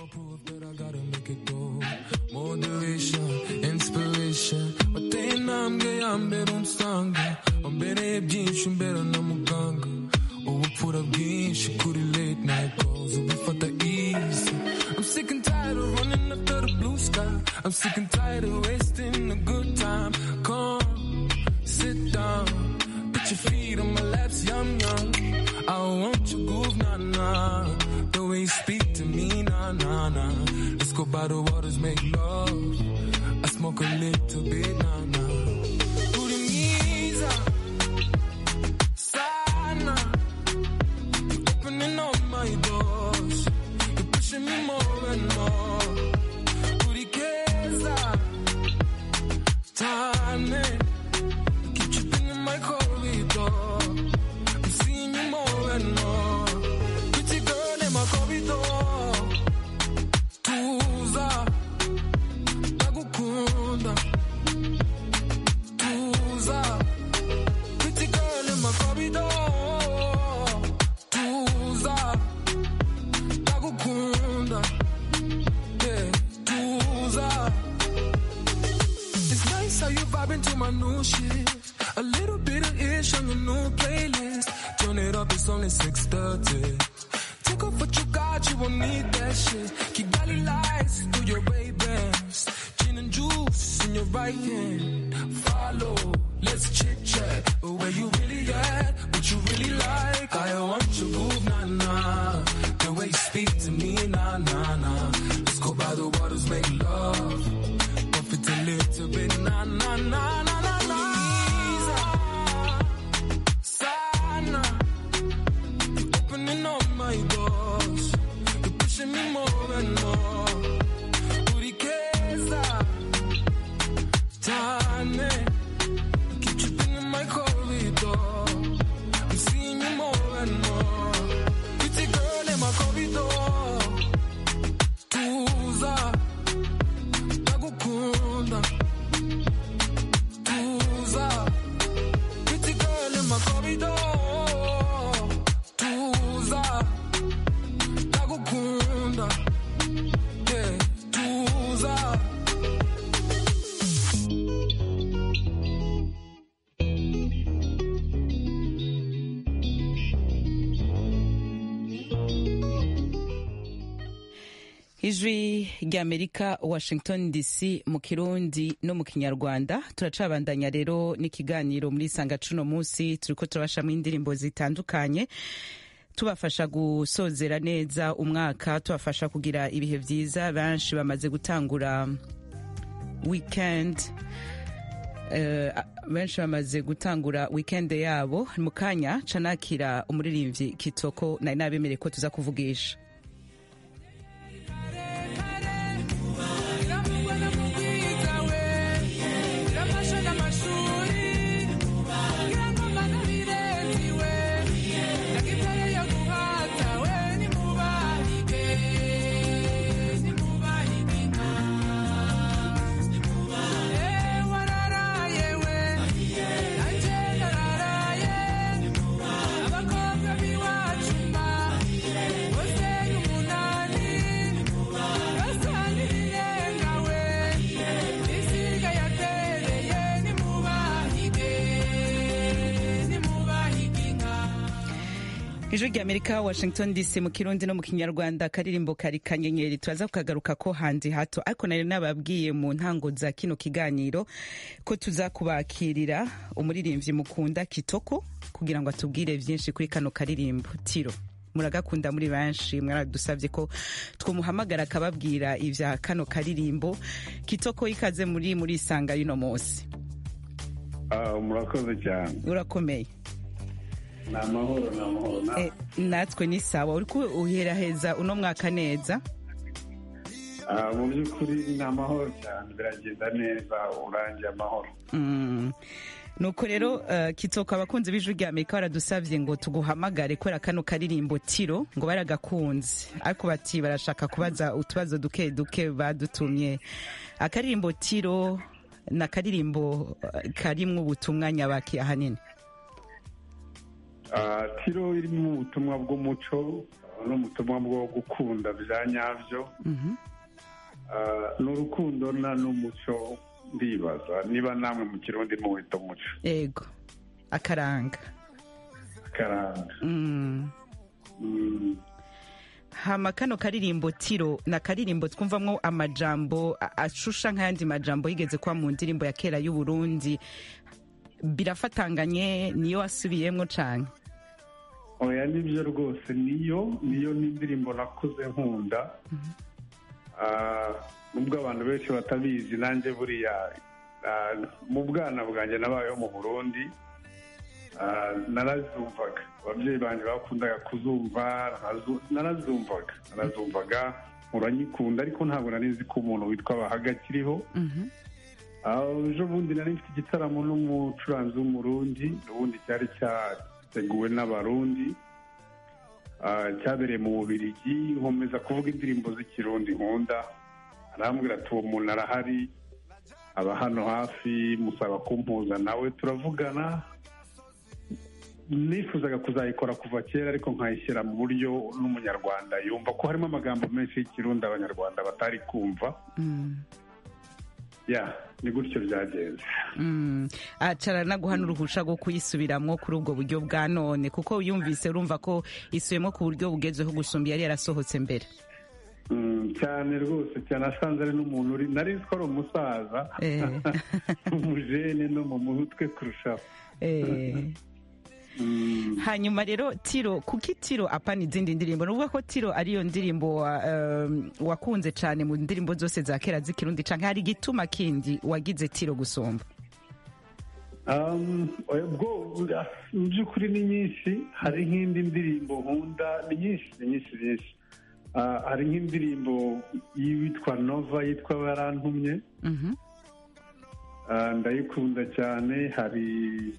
moderation, inspiration wateye intambwe ya mbere unsanga wambereye byinshi umbera na muganga ubupfura bwinshi kuri late night calls ubifata easy I'm sick and tired of running after the blue sky I'm sick and tired of wasting a good time come sit down put your feet on my laps yum yum I want your groove nah nah the way you speak to me nah nah nah let's go by the waters make love I smoke a little bit nah nah Uri mwiza sana You're opening all my doors You're pushing me more and more Uri keza Tane Keep tripping in my corridor I'm seeing you more and more Pretty girl in my corridor Tuza Ndagukunda Tuza Pretty girl in my corridor Tuza Ndagukunda Yeah Tuza It's nice how you vibing to my new shit A little bit of ish on your new playlist. Turn it up, it's only 6:30. Take off what you got, you won't need that shit. Kigali lights through your Ray-Bans. Gin and juice in your right hand. Follow, let's chit chat. But where you really at? What you really like? I want your move, nah nah. The way you speak to me, nah nah nah. Let's go by the waters, make love. Buff it a little bit, nah nah nah nah nah nah. Sana, you're opening all my doors. You're pushing me more and more. Turikeza, Tane, keep tripping in my corridor. I'm seeing you more and more. Pretty girl in my corridor. Tuza, ndagukunda. Tuza, pretty girl in my corridor. Tuza, ndagukunda. Yeah, tuza. ijwi ry'amerika washington dc mu kirundi no mu kinyarwanda turacabandanya rero n'ikiganiro muri sanga cuno munsi turiko turabashamwo indirimbo zitandukanye tubafasha gusozera neza umwaka tubafasha kugira ibihe vyiza benshi bamaze gutangura weekend Eh, benshi bamaze gutangura weekend yabo mu kanya canakira umuririmbyi kitoko nari nabemereye ko tuza kuvugisha ijwi rya amerika washington dc mu kirundi no mu kinyarwanda akaririmbo kari kanyenyeri turaza kukagaruka ko handi hato ariko nari nababwiye mu ntango za kino kiganiro ko tuza kubakirira umuririmbyi mukunda kitoko kugira ngo atubwire byinshi kuri kano karirimbo tiro muragakunda muri benshi mwaradusabye ko twamuhamagara akababwira ibya kano karirimbo kitoko ikaze muri muri isanga y'uno munsi murakoze cyane urakomeye ni amahoro ni amahoro na- Eh, natwe ni sawa uri uheraheza uno mwaka neza Ah, mu by'ukuri ni amahoro cyane biragenda neza urangiye amahoro Mm. nuko rero uh, kitoko abakunzi b'ijwi rya amerika baradusabye ngo tuguhamagare kubera kano karirimbo tiro ngo baragakunze ariko bati barashaka kubaza utubazo duke duke badutumye akaririmbo tiro ni akaririmbo uh, karimwo ubutumwa nyabaki ahanini Ah, tiro irimo ubutumwa bw'umuco ah, n'ubutumwa bwo gukunda bya nyabyo Mhm. Ah, n'urukundo na n'umuco ndibaza niba namwe mu kirundi muwita umuco yego akaranga akaranga Mm. Mm. hama kano karirimbo tiro ni akaririmbo twumvamwo amajambo a- ashusha nk'ayandi majambo yigeze kuba mu ndirimbo ya kera y'uburundi birafatanganye niyo wasubiyemwo cane oya nibyo rwose niyo niyo n'indirimbo nakuze nkunda Ah, nubwo abantu benshi batabizi nanjye buriya ah, mu bwana bwanjye nabayeho mu burundi Ah, narazumvaga ababyeyi banjye bakundaga kuzumva narazu- narazumvaga narazumvaga uranyikunda ariko ntabwo nari nzi ko umuntu witwa bahaga akiriho Ah, ejo bundi nari mfite igitaramo n'umucuranzi w'umurundi ubundi cyari cyateguwe n'abarundi Ah, cyabereye mu bubirigi nkomeza kuvuga indirimbo z'ikirundi nkunda arambwira ati uwo muntu arahari aba hano hafi musaba kumpuza nawe turavugana nifuzaga kuzayikora kuva kera ariko nkayishyira mu buryo n'umunyarwanda yumva ko harimo amagambo menshi y'ikirundi abanyarwanda batari kumva ya ni gutyo byagenze Mm. acara naguha n'uruhusha rwo kuyisubiramwo kuri ubwo buryo bwa none kuko yumvise urumva ko isubiyemo ku buryo bugezweho gusumba yari yarasohotse mbere Mm, cyane rwose cyane asanze ari n'umuntu uri nari nzi ko ari umusaza Eh. umujene no mu mutwe kurushaho Eh. hanyuma rero tiro kuki tiro apana izindi ndirimbo ni ukuvuga ko tiro ariyo ndirimbo wa, um, wakunze cyane mu ndirimbo zose za kera z'ikirundi canke hari igituma kindi wagize tiro gusumba Um, oya, bwo mu by'ukuri ni nyinshi hari nk'indi ndirimbo nkunda ni nyinshi ni nyinshi nyinshi Ah, hari nk'indirimbo y'uwitwa nova yitwa barantumye Mhm. Ah, ndayikunda cyane hari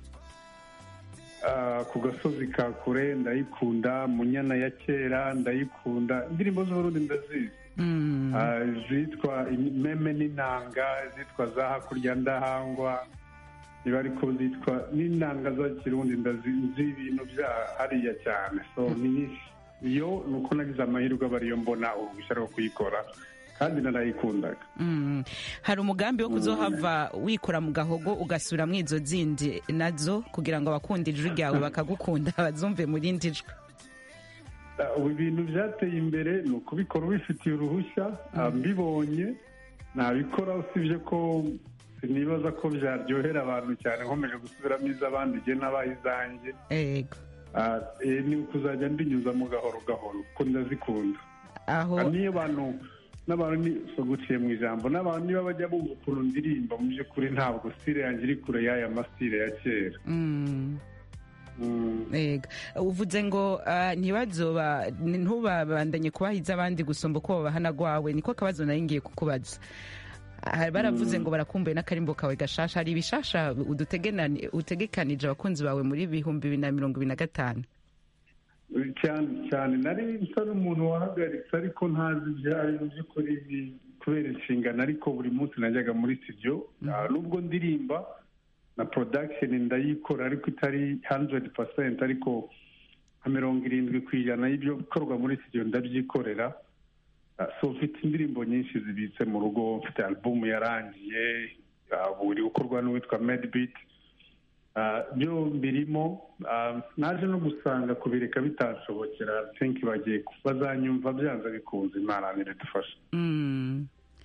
ah, ku gasozi ka kure ndayikunda munyana ya kera ndayikunda indirimbo z'uburundi ndazizi Mm. Ah, zitwa meme n'inanga zitwa za hakurya ndahangwa niba ariko zitwa n'inanga za kirundi ndazi ibintu bya hariya cyane so ni nyinshi iyo ni uko nagize amahirwe aba ariyo mbona uruhushya rwo kuyikora kandi narayikundaga Mm. hari umugambi wo kuzohava wikora mu gahogo ugasubira mu izo zindi nazo kugira ngo abakunda ijwi ryawe bakagukunda bazumve mu rindi jwi Ah, ubu ibintu byateye imbere ni ukubikora ubifitiye uruhushya ah, mbibonye nabikora usibye ko sinibaza ko byaryohera abantu cyane nkomeje gusubiramo iz'abandi igihe n'abaye izanjye ego Ah, eh, ni ukuzajya mbinyuzamo gahoro gahoro kuko ndazikunda aho Ah, niyo abantu n'abantu ni so guciye mu ijambo n'abantu niba bajya bumva ukuntu ndirimba mu by'ukuri ntabwo stile yanjye iri kure y'aya masitile ya kera Mm. Mm. Ego. uvuze ngo ah, ntibazoba ntubabandanye kubahiza abandi gusumba uko babahana gwawe niko kabazo nari ngiye kukubaza Ah, baravuze ngo barakumbuye n'akarimbo kawe gashasha hari ibishasha udutegenani- utegekanije abakunzi bawe muri bihumbi bibiri na mirongo ibiri na gatanu cyane cyane nari nsa n'umuntu wahagaritse ariko ntazi ibyayo mu by'ukuri ni- kubera inshingano ariko buri munsi najyaga muri studio Ah, nubwo ndirimba na production ndayikora ariko itari 100% ariko nka mirongo irindwi ku ijana y'ibyo bikorwa muri studio ndabyikorera Ah, so mfite indirimbo nyinshi zibitse mu rugo mfite album yarangiye ah, buri gukorwa n'uwitwa medbeat Ah, byo birimo ah, naje no gusanga kubireka bitanshobokera think bagiye bazanyumva byanze bikunze imana niridufasha Mm.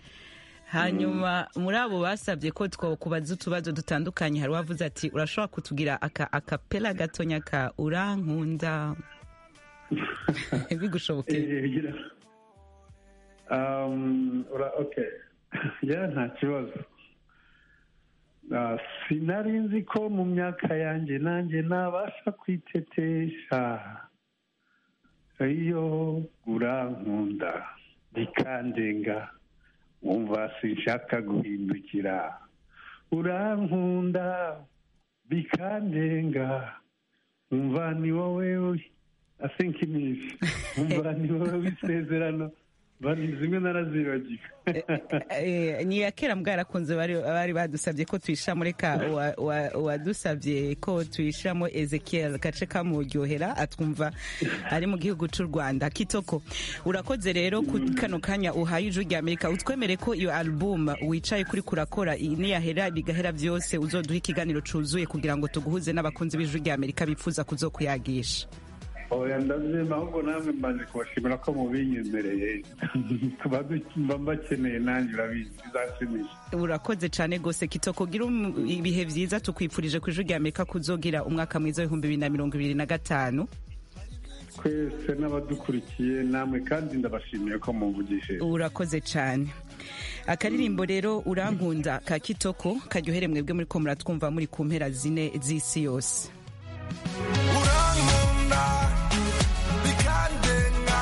hanyuma muri abo basabye ko twakubaza utubazo dutandukanye hari uwavuze ati urashobora kutugira aka akapela gatonya ka urankunda bigushobokeye Um, ura- okay ya nta kibazo Ah, sinari nzi ko mu myaka yanjye nanjye nabasha kwitetesha iyo urankunda bikandenga wumva sinshaka guhindukira urankunda bikandenga wumva ni wowe I think ni wumva ni wowe w'isezerano Bari- zimwe narazibagiwe Eh, ni iya kera mbwa yarakunze bari bari badusabye ko tuyishamo reka wa- wa- wadusabye ko tuyishamo ezekiel gace kamuryohera atwumva ari mu gihugu cy'u rwanda kitoko urakoze rero ku kano kanya uhaye ijwi rya amerika utwemere ko iyo album wicaye kuri kurakora iyi niyahera bigahera byose uzoduha ikiganiro cyuzuye kugira ngo tuguhuze n'abakunzi b'ijwi rya amerika bifuza kuzokuyagisha oya ndabyema ahubwo namwe mbaje kubashimira ko mubinyemereye tuba du- mba mbakeneye nanjye urabizi bizashimisha urakoze cyane rwose kitoko gira um- ibihe byiza tukwifurije ku ijwi rya amerika kuzogira umwaka mwiza w'ibihumbi bibiri na mirongo ibiri na gatanu twese n'abadukurikiye namwe kandi ndabashimiye ko mumvugishije urakoze cyane akaririmbo rero urankunda ka kitoko karyohere mwebwe muri ko muratwumva muri ku mpera zine z'isi yose urankunda bikandenga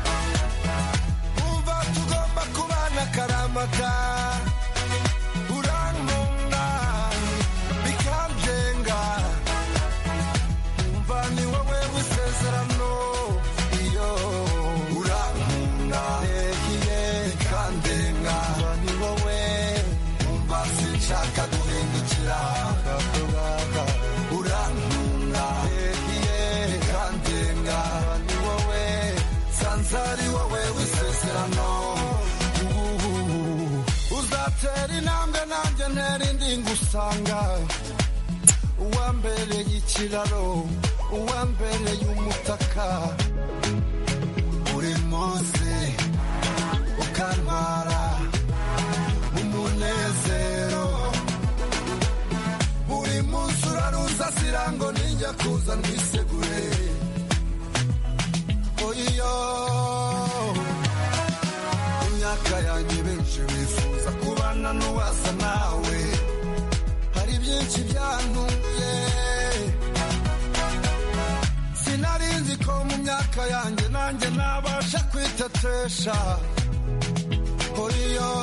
umva tugomba kubana akaramata urankunda bikandenga umva ni wowe w'isezerano iyo urankunda ehiye bikandenga umva ni wowe umva sinshaka guhindukira urankunda ehiye bikandenga ni wowe sanze ari wowe w'isezerano uzatera intambwe nanjye ntera indi ngusanga uwambereye ikiraro uwambereye umutaka buri munsi ukantwara mu munezero buri munsi uraruza sirango ninjya kuza ndwisegure oyiyo imyaka yanjye benshi bifuza kubana n'uwasa nawe hari byinshi byantuye sinari nzi ko mu myaka yanjye nanjye nabasha kwitetesha oyiyo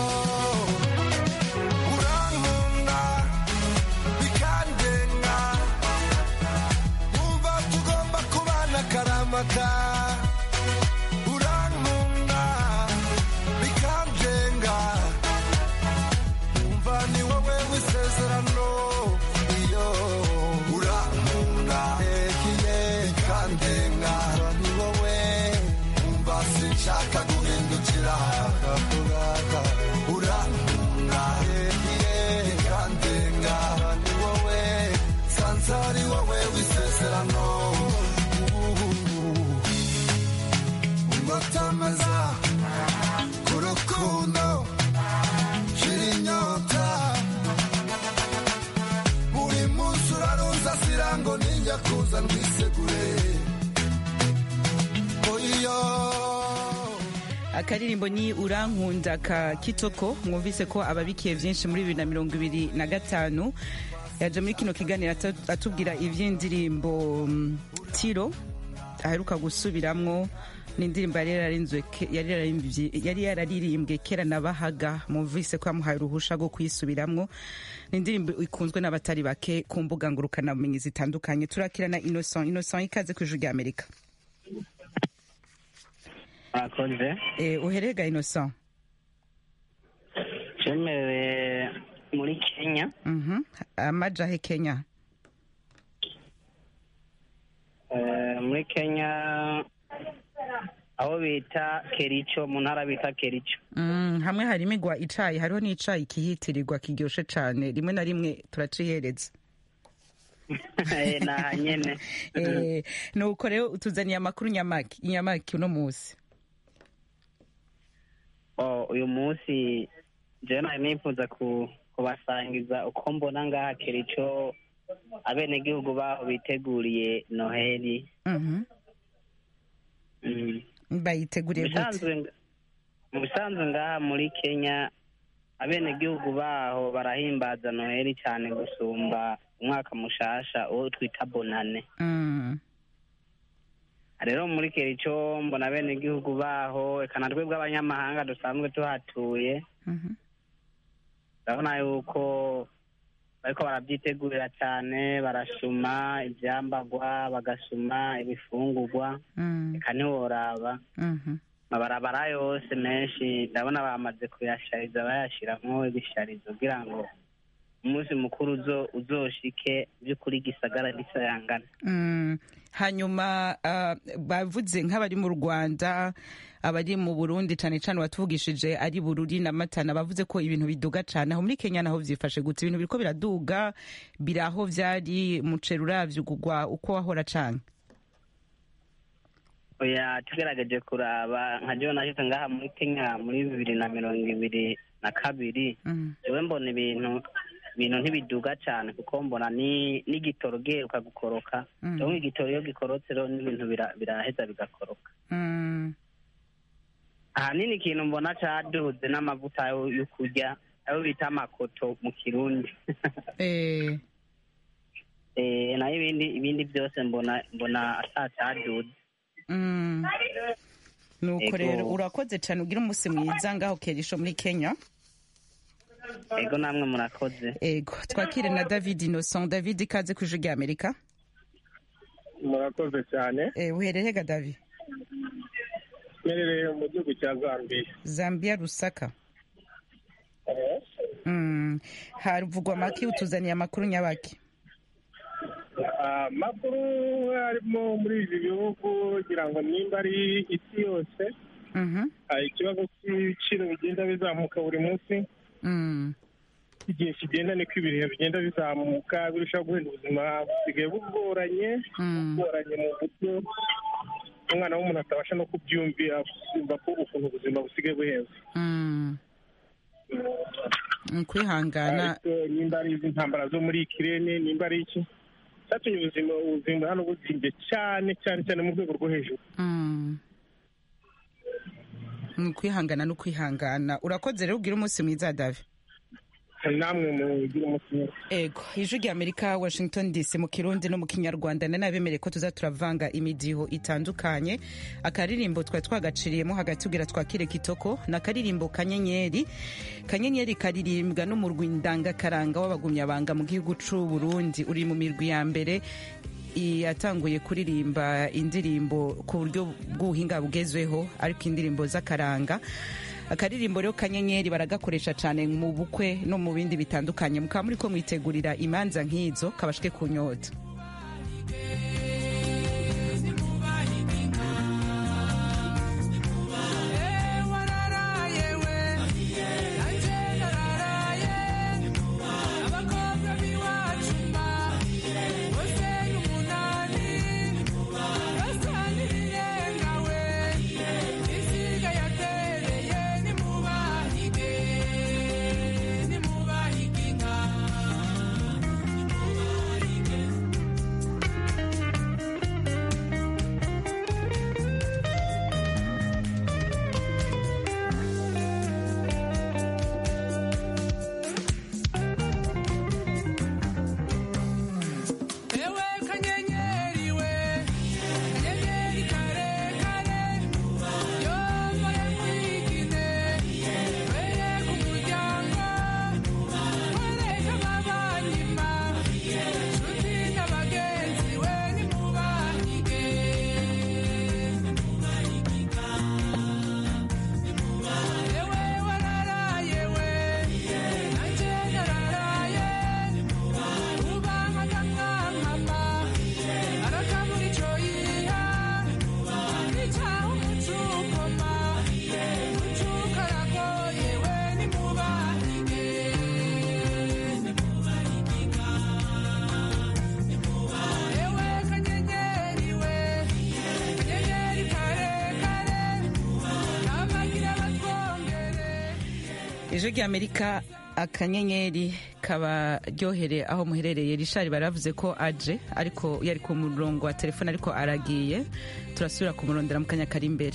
urankunda bikandenga wumva tugomba kubana karamata urankunda bikandenga wumva ni wowe w'isezerano iyo urankunda ekiye bikandenga ni wowe wumva sinshaka guhindukira urankunda ekiye bikandenga ni wowe sanze ari wowe w'isezerano ngotameza ku rukundo shira inyota buri munsi uraruza sirango ninjya kuza ndwisegure oyiyo akaririmbo ni urankunda ka kitoko mwumvise ko ababikiye byinshi muri bibiri na mirongo ibiri na gatanu yaje muri kino kiganiro atu- atubwira iby'indirimbo mm, tiro aheruka gusubiramwo n'indirimbo yari yararinzwe ke- yari yararimbye- yari yararirimbwe kera na bahaga mwumvise ko yamuhaye uruhusha rwo kuyisubiramwo ni indirimbo ikunzwe n'abatari bake ku mbuga ngurukanabumenyi zitandukanye turakirana innocent innocent ikaze ku ijuru rya amerika mwakoze Eh, uherega innocent cemerewe muri kenya Mhm. amajahe kenya Eh, muri kenya aho bita kericho mu ntara bita kericho Mm, hamwe harimo igwa icayi hariho n'icayi kihitirirwa kiryoshe cane rimwe na rimwe turacihereza Eh, ni aha nyene Eh, nuko rero utuzaniye amakuru nyamaki inyamaki uno musi Oh, uyu munsi jewe nari nifuza ku- kubasangiza uko mbona ngaha kericho abenegihugu baho biteguriye noheli Mhm. Mm. bayiteguriye gute Mubisanzwe nga- mu bisanzwe ngaha muri kenya abenegihugu baho barahimbaza noheli cyane gusumba umwaka mushasha uwo twita bonane Mm. rero muri kericho mbona abenegihugu baho eka na twebwe abanyamahanga dusanzwe tuhatuye Mhm. ndabona yuko bariko barabyitegurira cyane barasuma ivyambagwa bagasuma ibifungurwa Mm. eka ntiworaba Mhm. amabarabara yose menshi ndabona bamaze kuyashariza bayashiramwo ibisharizo kugira ngo umunsi mukuru uzo uzoshike by'ukuri gisagara gisayangana Mm. hanyuma ah, bavuze nk'abari mu rwanda abari mu burundi cane cane watuvugishije ari bururi na matana bavuze ko ibintu biduga cane aho muri kenya naho vyifashe gute ibintu biriko biraduga biraho vyari muceri uravye ugugwa uko wahora cane oya tugerageje kuraba nka jewe nashitse ngaha muri kenya muri bibiri na mirongo ibiri na kabiri Mm. jewe mbona ibintu ibintu ntibiduga cane kuko mbona ni n'igitoro giheruka gukoroka Mm. jewe igitoro iyo gikorotse rero n'ibintu bira- biraheza bigakoroka Mm. ahanini ikintu mbona caduze n'amavuta yo yo kurya ayo bita amakoto mu kirundi Eh. eh nayo ibindi ibindi byose mbona mbona atacaduze Mm. nuko Ego. rero urakoze cane ugira umunsi mwiza ngaho kerisho muri kenya ego namwe murakoze ego twakire na david innocent david ikaze ku ijuru rya amerika murakoze cyane Eh, uhererega david mperereye mu gihugu cya zambia zambia rusaka Mm. havugwa make utuzaniye amakuru nyabaki amakuru arimo muri ibi bihugu kugira ngo nimba ari isi yose Mhm. hari ikibazo cy'ibiciro bigenda bizamuka buri munsi Mm. uko igihe kigenda niko ibihe bigenda bizamuka birushaho guhenda ubuzima busigaye bugoranye bugoranye mu buryo umwana w'umuntu atabasha no kubyumvira kumva ko ukuntu ubuzima busigaye buhenze Mm. Ni ukwihangana ariko nimba ari izi ntambara zo muri ikirere nimba ari iki cyatumye ubuzima ubuzima hano buzimbye cyane cyane cyane mu rwego rwo hejuru Mm. ni ukwihangana no kwihangana urakoze rero ubwira umunsi mwiza davi namwe mugira umunsi mwiza ego ijwi rya amerika washington dc mu kirundi no mu kinyarwanda nanabemereye ko tuza turavanga imidiho itandukanye akaririmbo twari twagaciriyemo hagati ubwira twakire kitoko ni akaririmbo kanyenyeri kanyenyeri karirimbwa n'umurwi ndangakaranga w'abagumyabanga mu gihugu c'u burundi uri mu mirwi ya mbere yatanguye kuririmba indirimbo ku buryo bw'ubuhinga bugezweho ariko indirimbo z'akaranga akaririmbo rero kanyenyeri baragakoresha cyane mu bukwe no mu bindi bitandukanye mukaba muri ko mwitegurira imanza nk'izo kabashwe ku nyota Ewe kanyenyeri we, kanyenyeri kare kare, yomboye mwigine, weye ku muryango, koreka ababanyima, nshuti n'abagenzi we nimubahige, ewe wararaye we, nanje nararaye, ubanga nkamwamama, arakabura ico yiha, icaho umucukoma, umucuka aragoye we nimubahige, ewe kanyenyeri we, kanyenyeri kare kare, n'abagira batwongere ijwi rya amerika akanyenyeri kabaryohere aho muherereye rishari baravuze ko aje ariko yari ku murongo wa telefone ariko aragiye turasubira kumurondera mu kanya kari imbere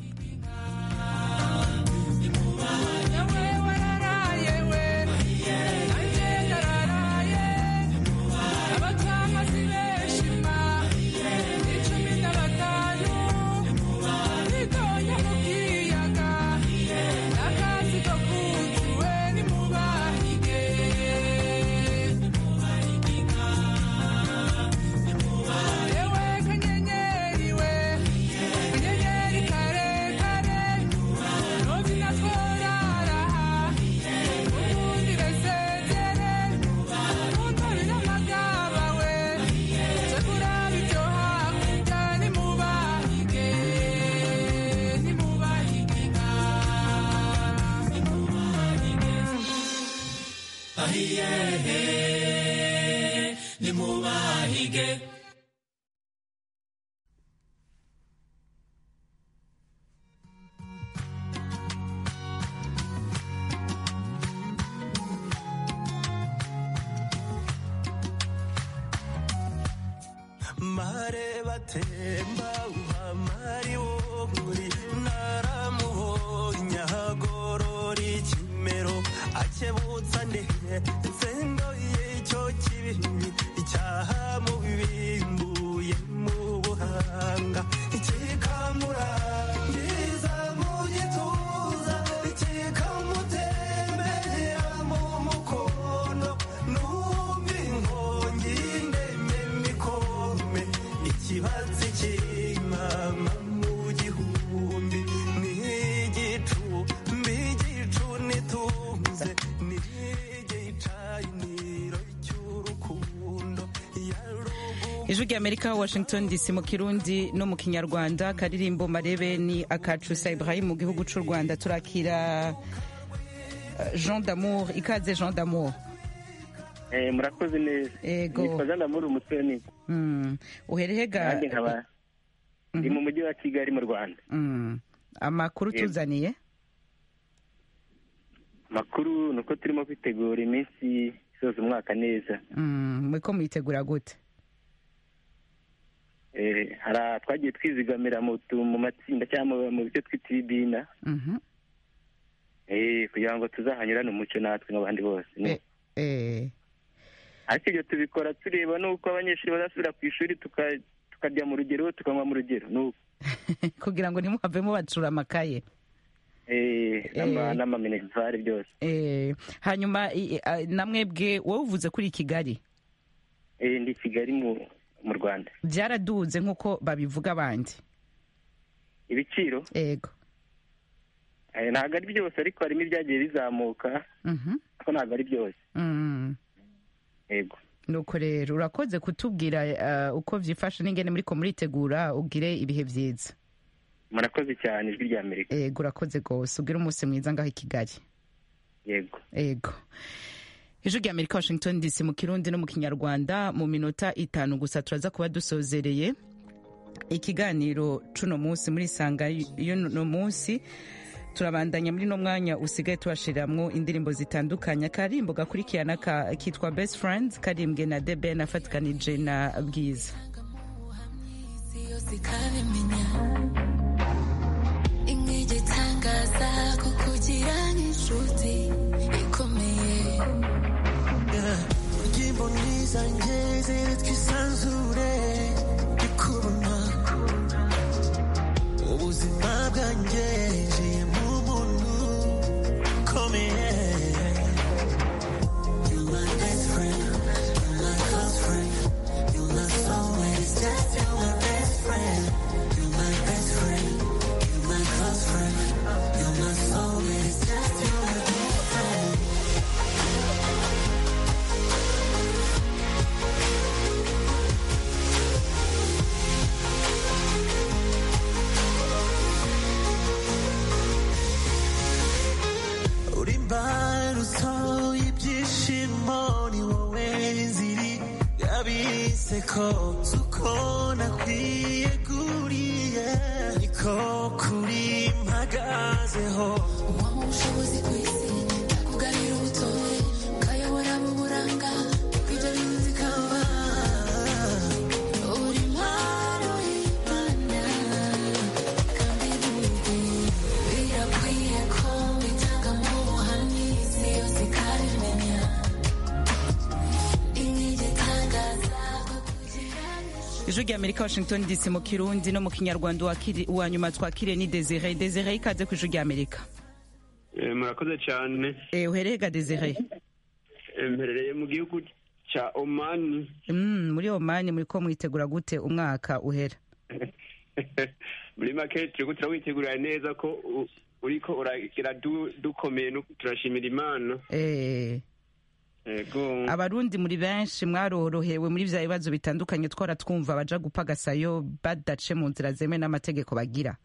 nimubahige mare batemba uhamari wo muri naramuhonya hagorora ikimero akebutsa ndehe nsendo y'icyo kibi icyaha mu bibimbuye mu buhanga kikamurangiza mu gituza kikamutembera mu mukono numva inkongi ndemye mikome ikibatsi cy'imama mu gihumbi n'igicumbi igicu nitunze n'igicaniro cy'urukundo ijwi rya amerika washington dc mu kirundi no mu kinyarwanda karirimbo marebe ni akacusa ibrahim mu gihugu cy'u rwanda turakira Eh, jean d'amour ikaze jean d'amour Eh, murakoze neza Ego. nitwa jean d'amour umutoni Mm. uherehega nanjye nkaba ndi mu mujyi wa kigali mu rwanda Mm. amakuru Yego. tuzaniye makuru ni uko turimo kwitegura iminsi isoza umwaka neza Mm, muriko muyitegura gute Eh, hari a- twagiye twizigamira mu tu- mu matsinda cyangwa mu- mu byo twita ibibina Mhm. Eh, kugira ngo tuzahanyurane umucyo natwe nk'abandi bose ni- Eh, ariko ibyo tubikora tureba n'uko abanyeshuri bazasubira ku ishuri tuka- tukarya mu rugero tukanywa mu rugero ni uko kugira ngo ntimuhavemo bacura amakaye Eh, n'ama- Eh. n'amaminerivare byose Eh, hanyuma i- i- a- namwebwe wowe uvuze kuri kigali Eh, ndi i kigali mu mu rwanda byaraduze nk'uko babivuga abandi ibiciro ego Eh, ntabwo ari byose ariko harimo ibyagiye bizamuka Mhm. ariko ntabwo ari byose Mm. yego nuko rero urakoze kutubwira eh, uko byifashe n'ingene muriko muritegura ugire ibihe byiza murakoze cyane ijwi rya amerika ego urakoze rwose ugire umunsi mwiza ngaho i kigali yego ego ijwi rya amerika washington dc mu kirundi no mu kinyarwanda mu minota itanu gusa turaza kuba dusozereye ikiganiro cuno munsi muri sanga y'uno munsi turabandanya muri no mwanya usigaye tubashiriramwo indirimbo zitandukanye akarimbo gakurikirana ka- kitwa best friends karimbwe na the ben afatikanije na bwiza yose ikabimenya inkigi itangaza kukugira nk'inshuti ikomeye Ujimbo mwiza ngeze twisanzure ndikubona ubuzima bwanjye njiye mu muntu ukomeye You're my best friend, you're my close friend, you're my soulmate, it's just you're my best friend, you're my best friend, you're my close friend, you're my soulmate, it's just you're my best friend. uri imbarutso y'ibyishimo ni wowe nziri yabiseko tuko nakwiye kuriye niko kuri mpagazeho uwaba ubushobozi ku isi yakugarira ubutore ukayobora mu buranga ibyo bintu zikaba uri impano y'imana kandi burya birakwiye ko bitanga mu buhamyi isi yose ikabimenya inkigi itangaza ijwi rya amerika washington dc mu kirundi no mu kinyarwanda uwakiri- uwa nyuma twakiriye ni desire desire ikaze ku ijwi rya amerika Eh, murakoze cyane Eh, uherehega desire Eh, mperereye mu gihugu cya omani Mm, muri omani muriko mwitegura gute umwaka uhera muri make turiko turawitegurira neza ko u- uriko uragira du- dukomeye nu- turashimira imana Eh, yego abarundi muri benshi mwarorohewe muri vya bibazo bitandukanye twara twumva baja gupagasayo badace mu nzira zemewe n'amategeko bagira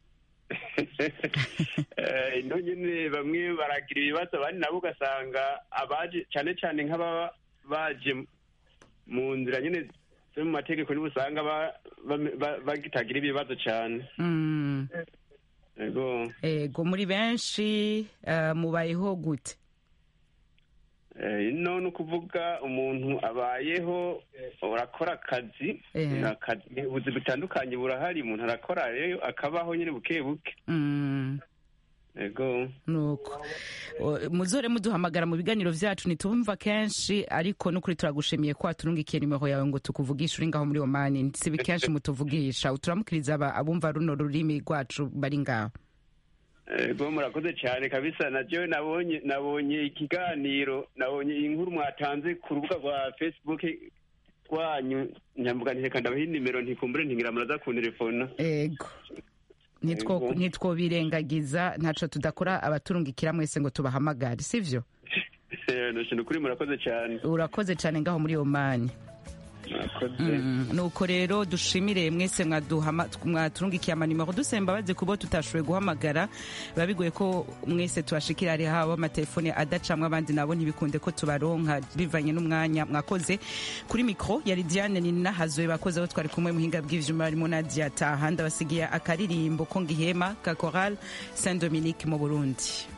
Eh, ino nyene bamwe baragira ibibazo abandi nabo ugasanga abaje cyane cyane nk'ababa baje mu nzira nyene zo mu mategeko nibo usanga ba- bame- ba- bagitagira ibibazo cyane Mm, yego ego muri benshi eh, mubayeho gute Eh, ino ni ukuvuga umuntu abayeho urakora akazi Eh. akazi ubuzi butandukanye burahari umuntu arakora rero akabaho nyine buke buke Mm, yego nuko O, muzore muduhamagara mu biganiro vyacu nitubumva kenshi ariko nukuri turagushimiye ko waturungikiye nimero yawe ngo tukuvugishe uri ngaho muri omani sibi kenshi mutuvugisha uturamukiriza aba- abumva runo rurimi rwacu bari ngaho yego murakoze cyane kabisa naryo nabonye nabonye ikiganiro nabonye inkuru mwatanze ku rubuga rwa facebook rwanyu nyamvuga nti reka ndabaha inimero ntikumbure ntingira muraza kuntelefona ego Nitwo- Ego. ntitwobirengagiza ntaco tudakora abaturungikira mwese ngo tubahamagare sivyo ni ukuri murakoze cyane urakoze cane ngaho muri omani Mm, nuko rero dushimire mwese mwaduhama- mwaturungikiye amanimero dusaba imbabazi kubo tutashoboye guhamagara biba bigoye ko mwese tubashikira hari haba amatelefone adacamwe abandi nabo ntibikunde ko tubaronka bivanye n'umwanya mwakoze kuri mikro yari diane ninahazoye bakoze aho twari kumwe muhinga bw'ivyuma harimo nadia taha ndabasigiye akaririmbo ko ngihema ka choral saint dominique mu burundi